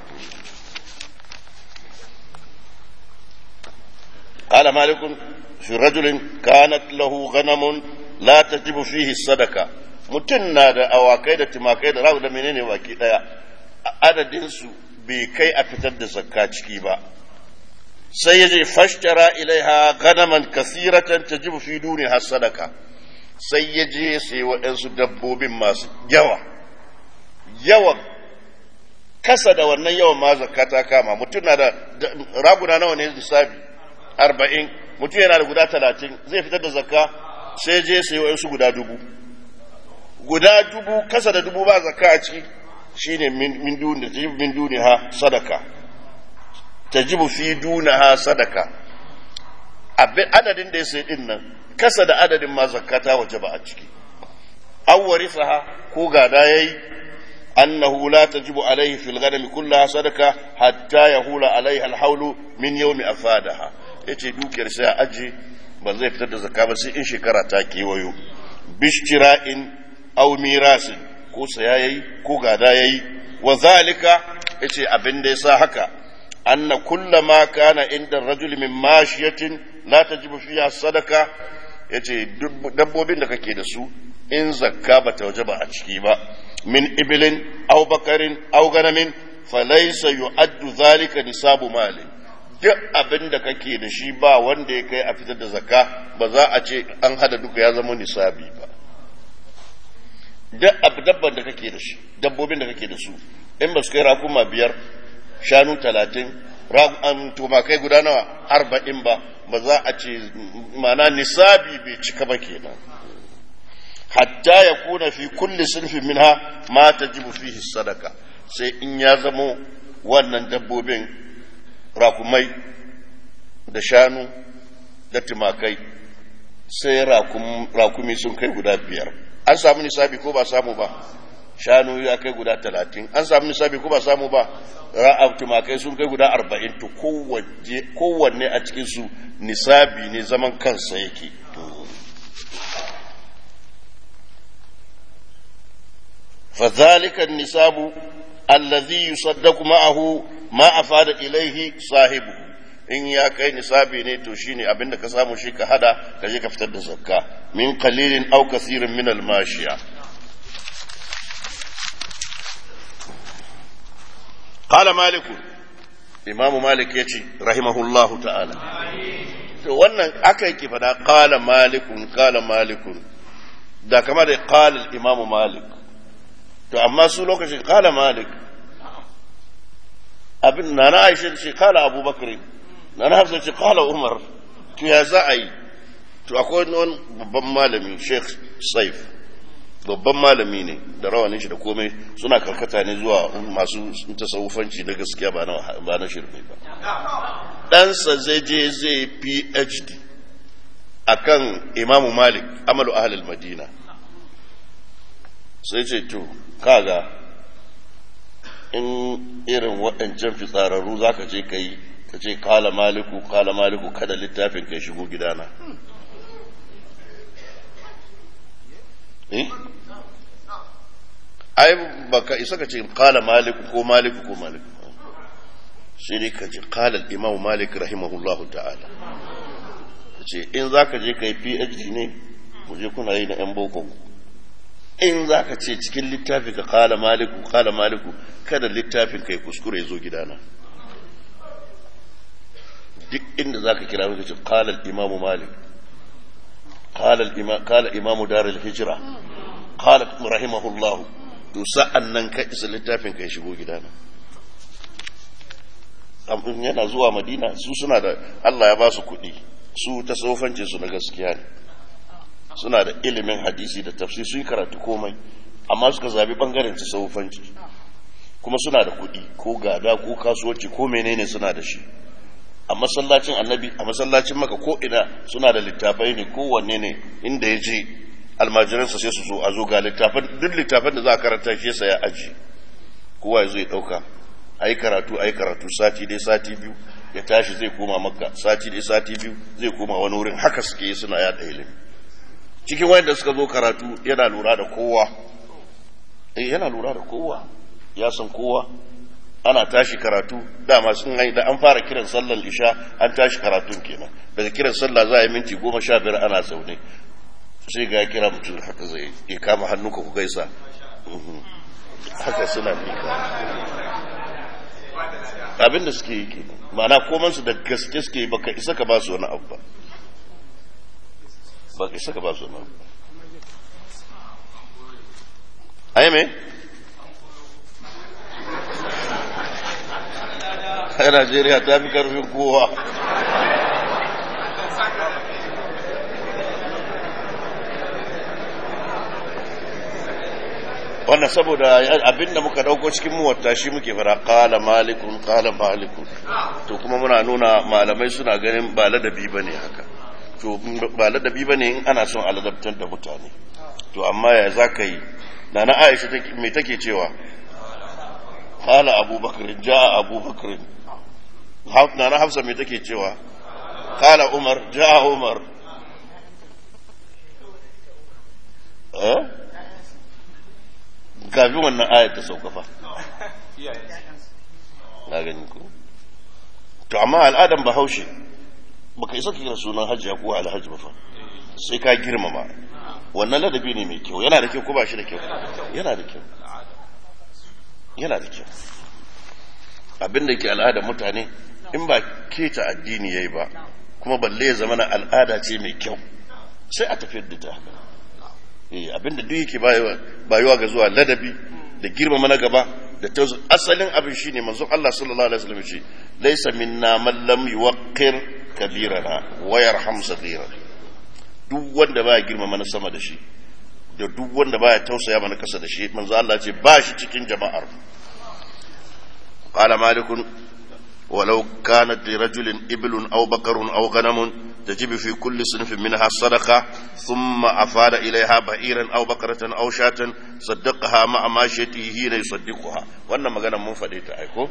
قال مالك في رجل كانت له غنم لا تجب فيه الصدقة mutum na da awakai da tumakai da rawu da menene baki daya adadinsu bai kai a fitar da zakka ciki ba sai ya je fashtara ilaiha ganaman kasiratan tajibu fi duni har sadaka sai ya je sai waɗansu dabbobin masu yawa yawan kasa da wannan yawan ma zakka ta kama mutum na da raguna nawa ne lissafi arba'in mutum yana da guda talatin zai fitar da zakka sai je sai waɗansu guda dubu guda dubu kasa da dubu ba zakka a ciki shine min duni min duni ha sadaka tajibu fi dunaha sadaka abin adadin da ya sai din nan kasa da adadin ma zakata waje ba a ciki aw warisaha ko gada yayi أنه لا تجب عليه في الغنم كلها صدقة حتى يهول عليها الحول من يوم أفادها yace dukiyar sai a aji ba zai fitar da zakka ba sai in shekara ta kewayo bishtira'in aw mirasin ko saya yayi ko gada yayi wa zalika yace abin da yasa haka anna kullama kana inda rajul min mashiyatin la tajibu fiha sadaka yace dabbobin da kake da su in zakka bata wajaba a ciki ba min ibilin aw bakarin aw ganamin falaysa yu'addu zalika nisabu malin duk abin da kake da shi ba wanda ya kai a fitar da zakka ba za a ce an hada duka ya zama nisabi ba duk abu dabban da kake da shi dabbobin da kake da su in ba su kai rakuma biyar shanu talatin tumakai guda nawa arba'in ba ba za a ce mana nisabi bai cika ba kenan hatta ya kuna fi kulli sinfin minha ma tajibu fihi sadaka sai in ya zamo wannan dabbobin rakumai da shanu da tumakai sai rakumi sun kai guda biyar an samu nisabi ko ba samu ba shanu ya kai guda talatin an samu nisabi ko ba samu ba ra'ab tumakai sun kai guda arba'in to kowanne a cikinsu nisabi ne zaman kansa yake فذلك النساب الذي يصدق معه ما أفاد إليه صاحبه in ya kai nisabi ne to shine abin da ka samu shi ka hada ka je ka fitar da zakka min qalilin aw kasirin min al mashiya qala malik imamu malik yace rahimahullahu ta'ala to wannan aka yake fada qala malikun qala malikun da kama da qala al imamu malik to amma su lokacin qala malik abin na na aisha ce qala abubakar na na hafsa ce kala umar to ya za a yi to akwai wani babban malami sheikh saif babban malami ne da rawanin shi da komai suna karkata ne zuwa masu tasawufanci na gaskiya ba na shirme ba ɗansa zai je zai phd akan imamu malik amalu ahalil madina sai ce to kaga in irin waɗancan fitsararru za ka je ka yi ka ce kala maliku kala maliku kada littafin kai shigo gidana eh ai baka isa ka ce kala maliku ko maliku ko maliku sai dai ka ce kala imam malik rahimahullahu ta'ala ce in za ka je ka yi phd ne mu je kuna yi na yan boko in za ka ce cikin littafi ka kala maliku kala maliku kada littafin kai kuskure ya zo gidana duk inda za ka kira muka ce kalal imamu malik kala imamu darul hijira kala rahimahullah to sa'an nan ka isa littafin ka shigo gidana yana zuwa madina su suna da allah ya ba su kuɗi su ta tsofancin su na gaskiya ne suna da ilimin hadisi da tafsir sun karatu komai amma suka zabi bangaren ta tsofanci kuma suna da kuɗi ko gada ko kasuwanci ko menene suna da shi a masallacin annabi a masallacin maka ko ina suna da littafai ne kowanne ne inda ya je almajiransa sai su zo a zo ga littafan duk littafan da za a karanta shi yasa ya aji kowa ya zo ya dauka a yi karatu a yi karatu sati dai sati biyu ya tashi zai koma makka sati dai sati biyu zai koma wani wurin haka suke yi suna yada ilimi cikin wanda suka zo karatu yana lura da kowa eh yana lura da kowa ya san kowa ana tashi karatu dama sun hai da an fara kiran sallar isha an tashi karatun kenan daga kiran sallah za a yi minti goma sha biyar ana zaune sai ga kira mutum haka zai ya kama hannunka ku gaisa haka suna mika abinda suke yi kenan ma'ana komansu da gaske suke yi baka isa ka ba su wani abu ba baka isa ka ba su wani abu ai me a Najeriya ta fi karfin kowa. wannan saboda abinda muka dauko cikin muwatta shi muke fara kala malikun kala malikun to kuma muna nuna malamai suna ganin ba ladabi ba ne haka to ba ladabi ba ne in ana son aladabtar da mutane to amma ya za ka yi na na aisha mai take cewa قال أبو بكر جاء أبو بكر نانا حفصة mai take cewa قال عمر جاء عمر eh kafin wannan ayat ta sauka fa na gani ko to amma al'adan bahaushe baka isa kira sunan hajji ko alhaji ba fa sai ka girmama wannan ladabi ne mai kyau yana da kyau ko ba shi da kyau yana da kyau yana da kyau abin da ke al'ada mutane in ba keta addini yayi ba kuma balle ya zama na al'ada ce mai kyau sai a tafiyar da ta haka eh abin da duk yake bayuwa ga zuwa ladabi da girmama na gaba da tauzu asalin abin shine manzon Allah sallallahu alaihi wasallam ce laysa minna man lam yuwaqqir kabirana wa yarham saghirana duk wanda baya girmama na sama da shi da duk wanda baya tausaya mana kasa da shi manzo Allah ce ba shi cikin jama'ar qala malikun ولو كانت لرجل إبل أو بقر أو غنم تجب في كل صنف منها صدقة ثم أفاد إليها بئيرا أو بقرة أو شاة صدقها مع ماشيته حين يصدقها وأنا مغانا منفدة أيكو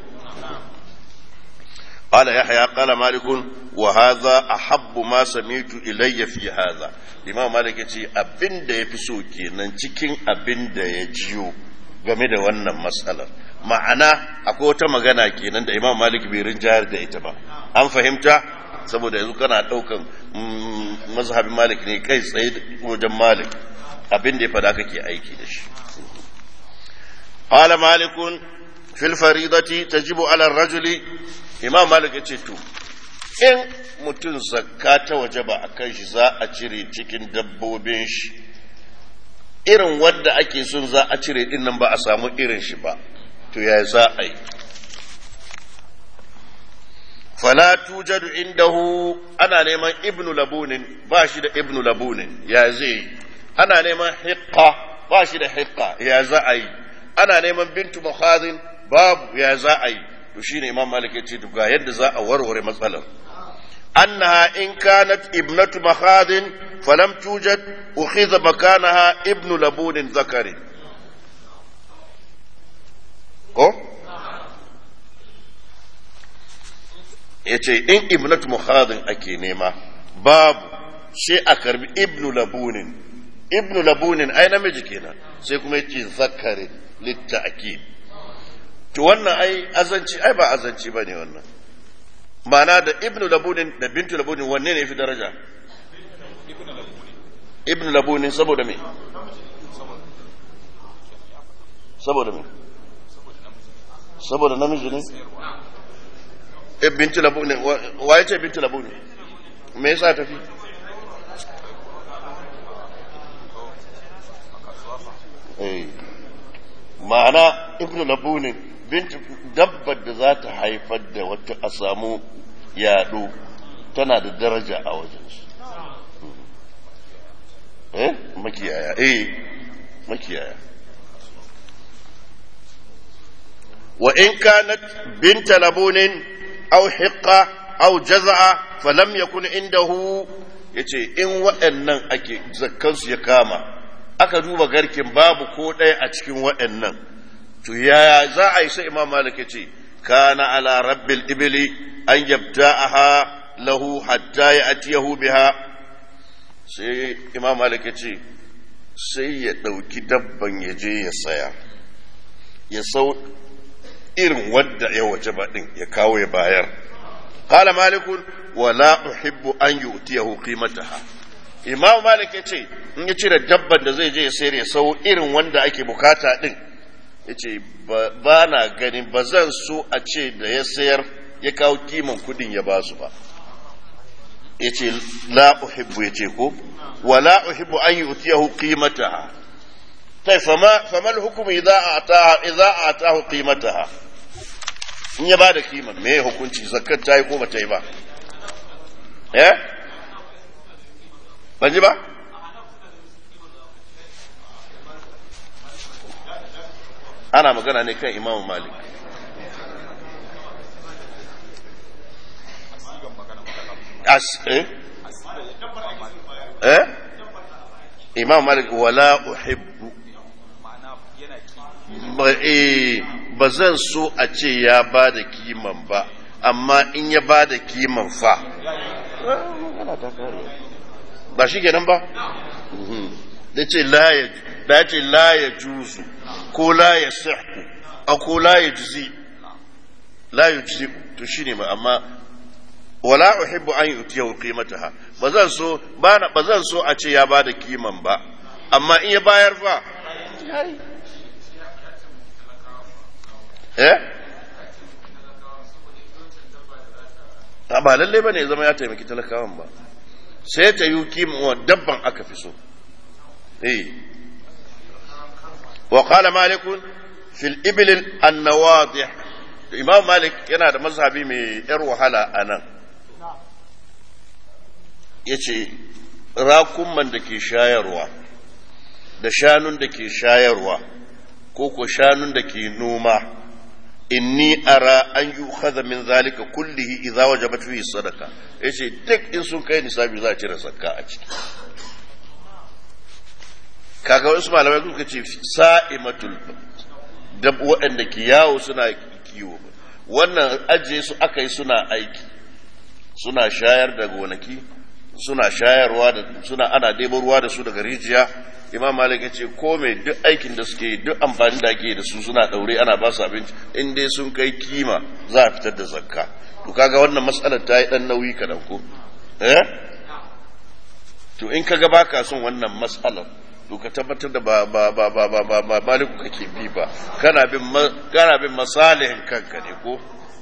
قال يحيى قال مالك وهذا أحب ما سمعت إلي في هذا الإمام مالك يقول أبن دا يفسو كينان cikin abin da ya jiyo game da wannan matsalar ma'ana akwai wata magana kenan da imam malik bai rinjayar da ita ba an fahimta saboda yanzu kana daukan mazhabin malik ne kai tsaye wajen malik abin da ya fada kake aiki da shi qala malikun fil faridati tajibu ala rajuli imam malik yace to in mutum zakka ta wajaba akan shi za a cire cikin dabbobin shi irin wanda ake son za a cire din nan ba a samu irin shi ba to ya za a yi fala tujadu indahu ana neman ibnu labunin ba shi da ibnu labunin ya zai ana neman hiqqa ba shi da hiqqa ya za a yi ana neman bintu mukhazin babu ya za a yi to shine imam malik ya ce to ga yadda za a warware matsalar annaha in kanat ibnatu makhazin falam tujad ukhidha makanaha ibnu labunin zakari ko ya ce in ibnatu mukhadin ake nema babu sai a karbi ibnu labunin ibnu labunin ai namiji kenan sai kuma yace zakarin litta'kid to wannan ai azanci ai ba azanci bane wannan ma'ana da ibnu labunin da bintu labunin wanne ne fi daraja ibnu labunin saboda me saboda me saboda namiji ne binti labu ne wa ya ce binti labu ne me yasa tafi ma'ana ibn labu ne binti dabbar da za ta haifar da wata a samu yaɗo tana da daraja a wajen su eh makiyaya eh makiyaya وإن كانت بنت لبون أو حقة أو جزعة فلم يكن عنده yace in waɗannan ake zakkansu ya kama aka duba garkin babu ko ɗaya a cikin waɗannan to ya za a yi sai imam malik ya ce kana ala rabbil ibili an yabda'aha lahu hatta ya atiyahu biha sai imam malik ya ce sai ya ɗauki dabban ya je ya saya ya sau irin wadda ya waje baɗin ya kawo ya bayar. Kala malikun wala uhibbu an yi utiyahu qimataha. Imam Malik ya ce in ya cire dabban da zai je ya sayar ya sau irin wanda ake bukata ɗin. Ya ce ba na ganin ba zan so a ce da ya sayar ya kawo kiman kuɗin ya ba su ba. Ya ce la uhibbu ya ce ko wala uhibbu an yi utiyahu qimataha. طيب فما فما الحكم اذا اعطاها اذا اعطاه قيمتها in ya bada kiman me hukunci zakkar ta yi ko ba ta yi ba eh ban ji ba ana magana ne kan imamu malik as eh eh imam malik wala uhibbu ba zan so a ce ya ba da kiman ba amma in ya ba da kiman fa ba shi kenan ba da ce da ce la ya juzu ko la ya sihu a ko la ya juzi la ya juzi to shi ne amma wala uhibbu an yutiya qimataha ba zan so ba ba zan so a ce ya ba da kiman ba amma in ya bayar fa eh ba lalle ba ne zama ya taimaki talakawan ba sai ta yi kima dabban aka fi so eh wa qala malik fil ibil an nawadih imam malik yana da mazhabi mai yar wahala anan yace rakumman da ke shayarwa da shanun da ke shayarwa ko ko shanun da ke noma inni ara an yi khadha min zalika kullihi idza wajabat fihi sadaka yace duk in sun kai nisabi za a cire zakka a ciki kaga wasu malamai suka ce sa'imatul dab waɗanda ke yawo suna kiwo wannan ajiye su aka yi suna aiki suna shayar da gonaki suna shayarwa da suna ana ɗebo ruwa da su daga rijiya imam malik ya ce ko mai duk aikin da suke yi duk amfani da ake da su suna ɗaure ana ba su abinci in dai sun kai kima za a fitar da zakka to kaga wannan matsalar ta yi ɗan nauyi kaɗan ko eh to in kaga baka son wannan matsalar to ka tabbatar da ba ba ba ba ba ba ba maliku kake bi ba kana bin kana bin masalihin kanka ne ko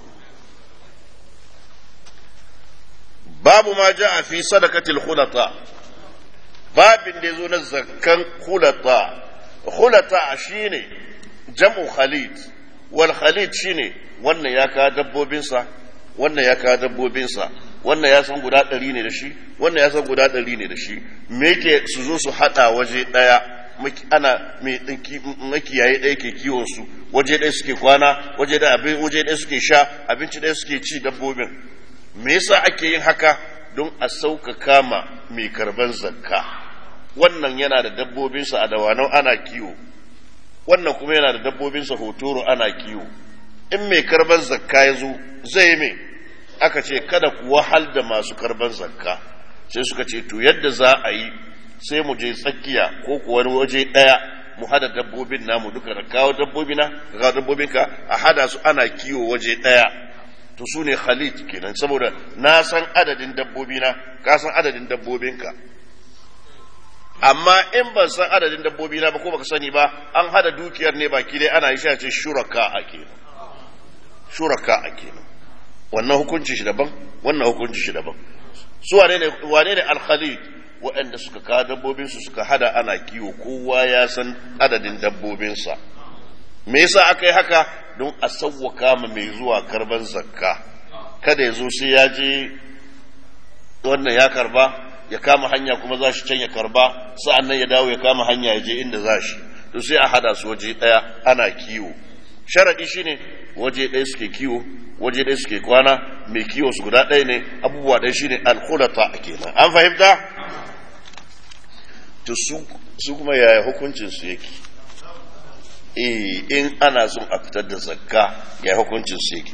babu ma ja'a fi sadaqatil khulata babin da yazo na zakkan khulata khulata shine jam'u khalid wal khalid shine wannan ya ka dabbobin sa wannan ya ka dabbobin sa wannan ya san guda ɗari ne da shi wannan ya san guda ɗari ne da shi me yake su zo su haɗa waje ɗaya ana makiyaye ɗaya ke kiwon su waje ɗaya suke kwana waje ɗaya abin waje ɗaya suke sha abinci ɗaya suke ci dabbobin me yasa ake yin haka don a sauƙaƙa ma mai karban zakka wannan yana da dabbobinsa a dawanau ana kiwo wannan kuma yana da dabbobinsa hotoro ana kiwo in mai karban zakka ya zo zai mai aka ce kada ku wahal da masu karban zakka sai suka ce to yadda za a yi sai mu je tsakiya ko kuwa waje ɗaya mu hada dabbobin namu duka da kawo dabbobina ka kawo dabbobinka a hada su ana kiwo waje ɗaya to su ne khalid kenan saboda na san adadin dabbobina ka san adadin dabbobinka amma in ban san adadin dabbobina ba ko baka sani ba an hada dukiyar ne baki dai ana yi shi ce shuraka a kenan shuraka a kenan wannan hukunci shi daban wannan hukunci shi daban su wane ne wane ne al-khalid waɗanda suka kawo dabbobinsu suka hada ana kiwo kowa ya san adadin dabbobinsa me yasa aka yi haka don a sauwaka ma mai zuwa karban zakka kada ya zo sai ya je wannan ya karba ya kama hanya kuma za shi can ya karba sa'an nan ya dawo ya kama hanya ya je inda za shi to sai a hada su waje ɗaya ana kiwo sharaɗi shine waje ɗaya suke kiwo waje ɗaya suke kwana mai kiwo su guda ɗaya ne abubuwa ɗaya shine alkhulata kenan an fahimta to su kuma yaya hukuncin su yake eh in ana son a fitar da zakka ya hukuncin su yake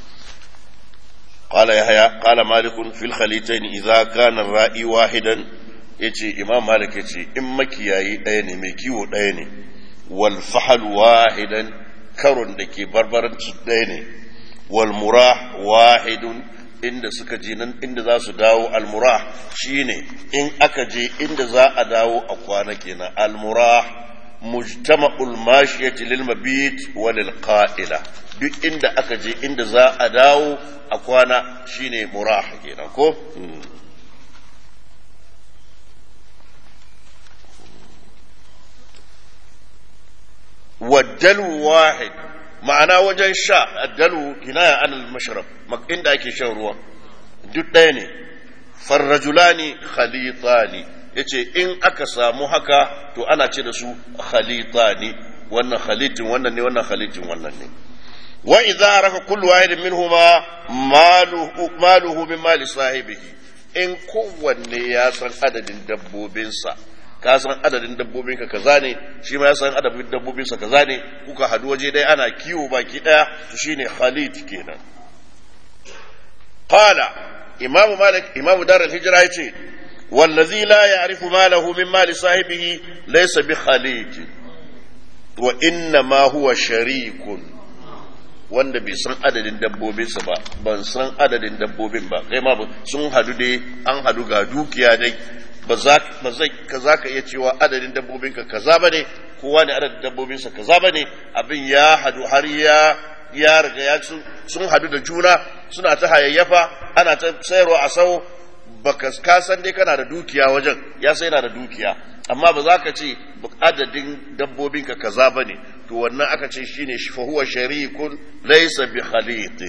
قال يحيى قال مالك في الخليتين إذا كان الرائي واحدا يجي إمام مالك يجي إما كياي ديني ميكيو ديني والفحل واحدا كرن دكي بربرن ديني والمراح واحد inda suka je nan inda za su dawo almurah shine in aka je inda za a dawo a kwana kenan almurah mujtama'ul mashiyati lil mabit wa lil qa'ila duk inda aka je inda za a dawo a kwana shine murah kenan ko waddalu wahid ma'ana wajen sha addalu kinaya anil mashrab inda ake shan ruwa duk ɗaya ne farrajulani khalitani yace in aka samu haka to ana ce da su khalitani wannan khalitin wannan ne wannan khalitin wannan ne wa idza raka kullu wahidin minhuma maluhu maluhu min mali sahibihi in kowanne ya san adadin dabbobinsa ka san adadin dabbobin ka kaza ne shi ma ya san adadin dabbobin sa kaza ne kuka hadu waje dai ana kiwo baki daya to shine khalid kenan qala imam malik imam dar al-hijra yace wallazi la ya'rifu malahu min mali sahibihi laysa bi khalid wa inna ma huwa sharikun wanda bai san adadin dabbobinsa ba ban san adadin dabbobin ba kai ma sun hadu dai an hadu ga dukiya dai ba za ka za ka iya cewa adadin dabbobinka kaza ba ne kowa ne adadin dabbobinsa kaza ba ne abin ya hadu har ya ya riga ya sun hadu da juna suna ta hayayyafa ana ta sayarwa a sau baka ka san dai kana da dukiya wajen ya sai yana da dukiya amma ba za ka ce adadin dabbobinka kaza ba ne to wannan aka ce shine shi fahuwa sharikun laysa bi khaliqin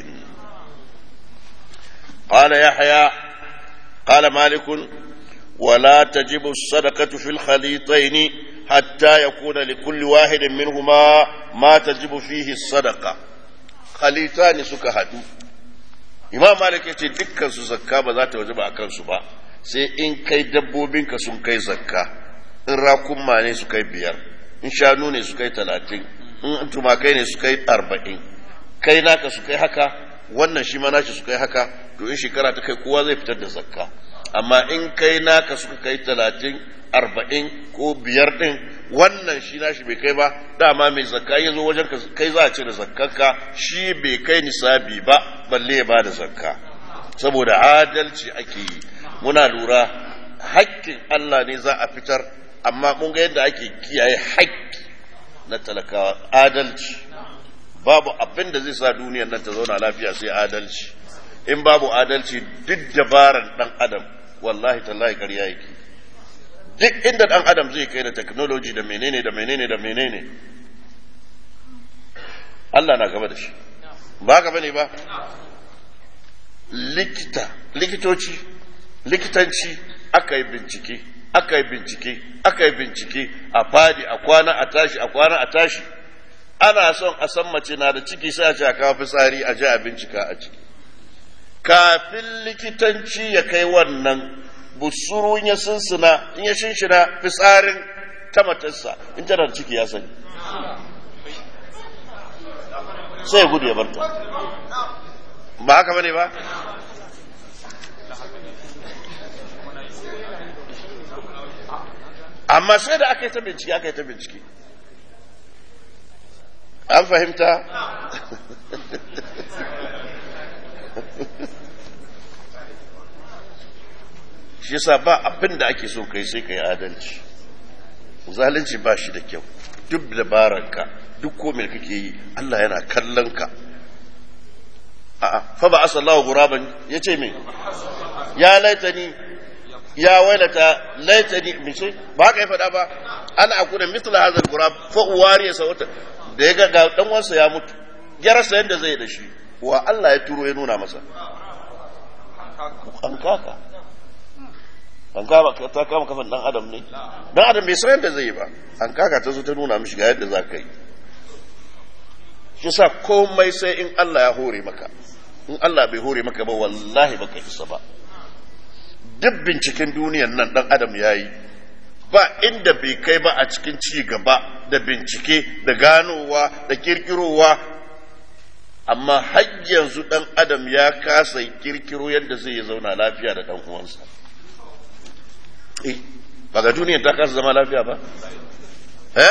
qala yahya qala malik ولا تجب الصدقة في الخليطين حتى يكون لكل واحد منهما ما تجب فيه الصدقة خليطان suka haɗu. imam malik ya ce dukkan su zakka ba za ta waje ba a kansu ba sai in kai dabbobinka sun kai zakka in rakunma ne su kai biyar in shanu ne su kai talatin in tumakai ne su kai arba'in kai naka su kai haka wannan shi ma nashi su kai haka to in shekara ta kai kowa zai fitar da zakka amma in kai naka suka kai talatin arba'in ko biyar din wannan shi nashi bai kai ba dama mai zakka ya zo wajen kai za a cire zakkanka shi bai kai nisabi ba balle ya ba da zakka saboda adalci ake yi muna lura haƙƙin Allah ne za a fitar amma mun ga yadda ake kiyaye haƙƙi na talakawa adalci babu abin da zai sa duniyar nan ta zauna lafiya sai adalci in babu adalci duk dabaran dan adam wallahi tallahi ƙarya yake duk inda dan adam zai kai da technology da menene da menene da menene Allah na gaba da shi ba gaba ne ba likita likitoci likitanci aka yi bincike aka yi bincike aka yi bincike a fadi a kwana a tashi a kwana a tashi ana son a san mace na da ciki sai a ce a kawo fitsari a ji a bincika a ciki kafin likitanci ya kai wannan busuru ya sunsuna in ya shinshina fitsarin ta matarsa in tana da ciki ya sani sai ya gudu ya barta ba haka bane ba amma sai da aka yi ta bincike aka yi ta bincike an fahimta shi yasa ba abin da ake so kai sai kai adalci zalunci ba shi da kyau duk dabaranka duk komai kake yi Allah yana kallon ka a'a fa ba asallahu guraban yace me ya laitani ya wailata laitani mice ba ka yi fada ba ana akuna mithla hadha al-gurab fa uwari sawata da ya ga dan wansa ya mutu ya rasa yadda zai da shi wa Allah ya turo ya nuna masa an kaka an kama ta kama kafan dan adam ne dan adam bai san yadda zai yi ba an kaka ta zo ta nuna mishi ga yadda za ka yi shi sa komai sai in Allah ya hore maka in Allah bai hore maka ba wallahi baka isa ba duk binciken duniyan nan dan adam ya yi ba inda bai kai ba a cikin ci gaba da bincike da ganowa da kirkirowa amma har yanzu dan adam ya kasa kirkiro yadda zai zauna lafiya da dan uwansa eh ba ga duniyar ta kasa zama lafiya ba eh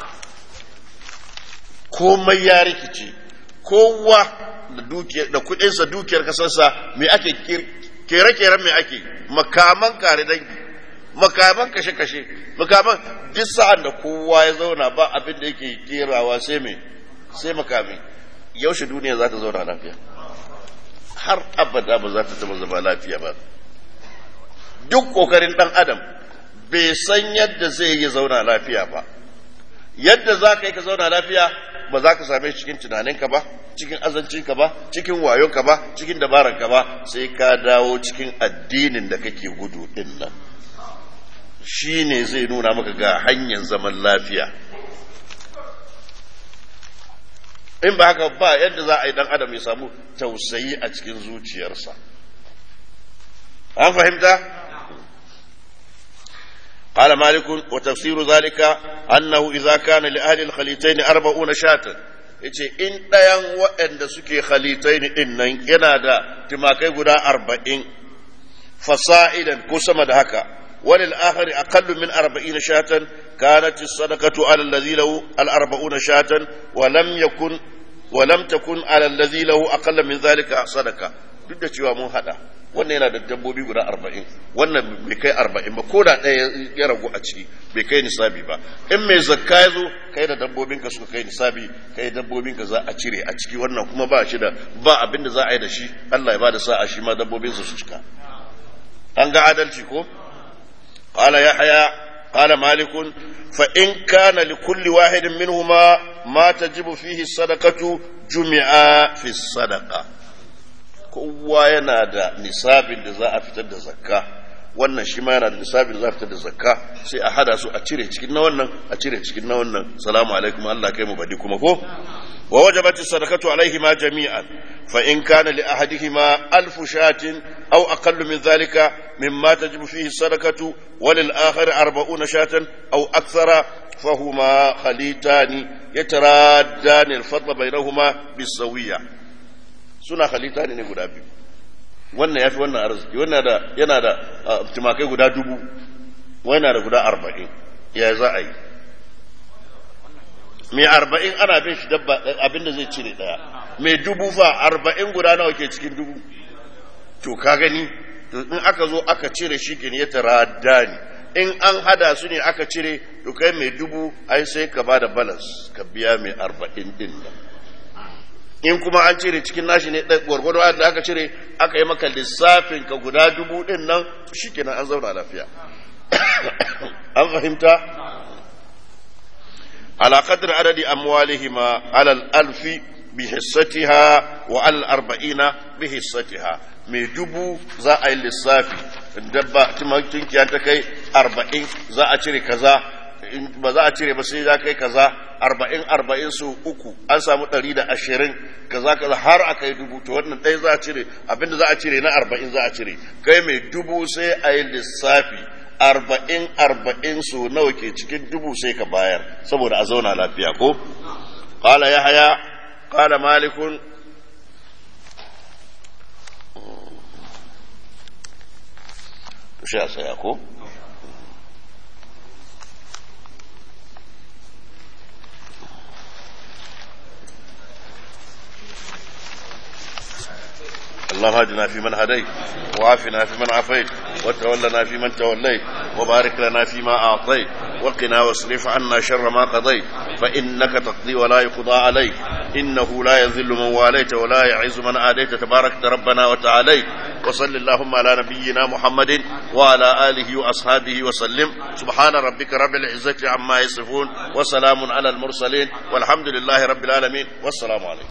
komai ya rikice kowa da dukiyar da kudinsa dukiyar kasarsa me ake kere-keren me ake makaman kare dangi makaman kashe-kashe makaman duk sa'an da kowa ya zauna ba abin da yake kerawa sai me sai makami yaushe duniya za ta zauna lafiya har abada ba za ta taba zama lafiya ba duk kokarin dan adam bai san yadda zai yi zauna lafiya ba yadda za ka yi ka zauna lafiya ba za ka same shi cikin tunaninka ba cikin azancinka ba cikin wayonka ba cikin dabaranka ba sai ka dawo cikin addinin da kake gudu din nan shi ne zai nuna maka ga hanyar zaman lafiya in ba haka ba yadda za a yi dan adam ya samu tausayi a cikin zuciyarsa an fahimta قال مالك وتفسير ذلك أنه إذا كان لأهل الخليتين أربعون شاة yace in ɗayan waɗanda suke khalitai ɗin nan yana da timakai guda arba'in fasa'idan ko sama da haka walil akhari aqallu min arba'in shatan kanat as-sadaqatu ala alladhi lahu al-arba'un shatan wa lam yakun wa lam takun ala alladhi lahu aqalla min dhalika sadaqa duk da cewa mun hada wannan yana da dabbobi guda arba'in wannan bai kai arba'in ba ko da ɗaya ya ragu a ciki bai kai nisabi ba in mai zakka ya zo kai da dabbobinka suka kai nisabi kai dabbobinka za a cire a ciki wannan kuma ba shi da ba abin da za a yi da shi Allah ya ba da sa'a shi ma dabbobinsa su cika an ga adalci ko qala yahya qala malik fa in kana li kulli wahidin minhuma ma tajibu fihi sadaqatu jumi'a fi sadaqa kowa yana da nisabin da za a fitar da zakka wannan shi ma yana da nisabin da za a fitar da zakka sai a hada su a cire cikin na wannan a cire cikin na wannan salamu alaikum Allah kai mu badi kuma ko wa wajabat sadaqatu alaihi ma jami'an fa in kana li ahadihima alf shatin aw aqallu min dhalika mimma tajibu fihi sadaqatu wa lil akhar 40 shatan aw akthara فهما خليتان يترادان الفضل بينهما بالسويه suna halitta ne guda biyu wannan ya fi wannan arziki wannan da yana da tumakai guda dubu wannan da guda arba'in ya za a yi mai arba'in ana bin shi dabba abin da zai cire daya mai dubu fa arba'in guda nawa ke cikin dubu to ka gani in aka zo aka cire shi ke ya tara dani in an hada su ne aka cire to kai mai dubu ai sai ka ba da balance ka biya mai arba'in din nan in kuma an cire cikin nashi ne gwargwado da aka cire aka yi maka lissafin ka guda dubu din nan shi kenan an zauna lafiya an fahimta ala qadri adadi amwalihima ala al-alfi bi hissatiha wa al arba'ina bi hissatiha mai dubu za a yi lissafi dabba tunkiya ta kai arba'in za a cire kaza ba za a cire ba sai za kai kaza arba'in arba'in su uku an samu ɗari da ashirin kaza kaza har a kai dubu to wannan ɗaya za a cire abinda za a cire na arba'in za a cire kai mai dubu sai a yi lissafi arba'in arba'in su nawa ke cikin dubu sai ka bayar saboda a zauna lafiya ko qala yahya qala malikun shi a tsaya ko اللهم اهدنا فيمن هديت وعافنا فيمن عافيت وتولنا فيمن توليت وبارك لنا فيما اعطيت وقنا واصرف عنا شر ما قضيت فانك تقضي ولا يقضى عليك انه لا يذل من واليت ولا يعز من عاديت تباركت ربنا وتعاليت وصل اللهم على نبينا محمد وعلى اله واصحابه وسلم سبحان ربك رب العزه عما يصفون وسلام على المرسلين والحمد لله رب العالمين والسلام عليكم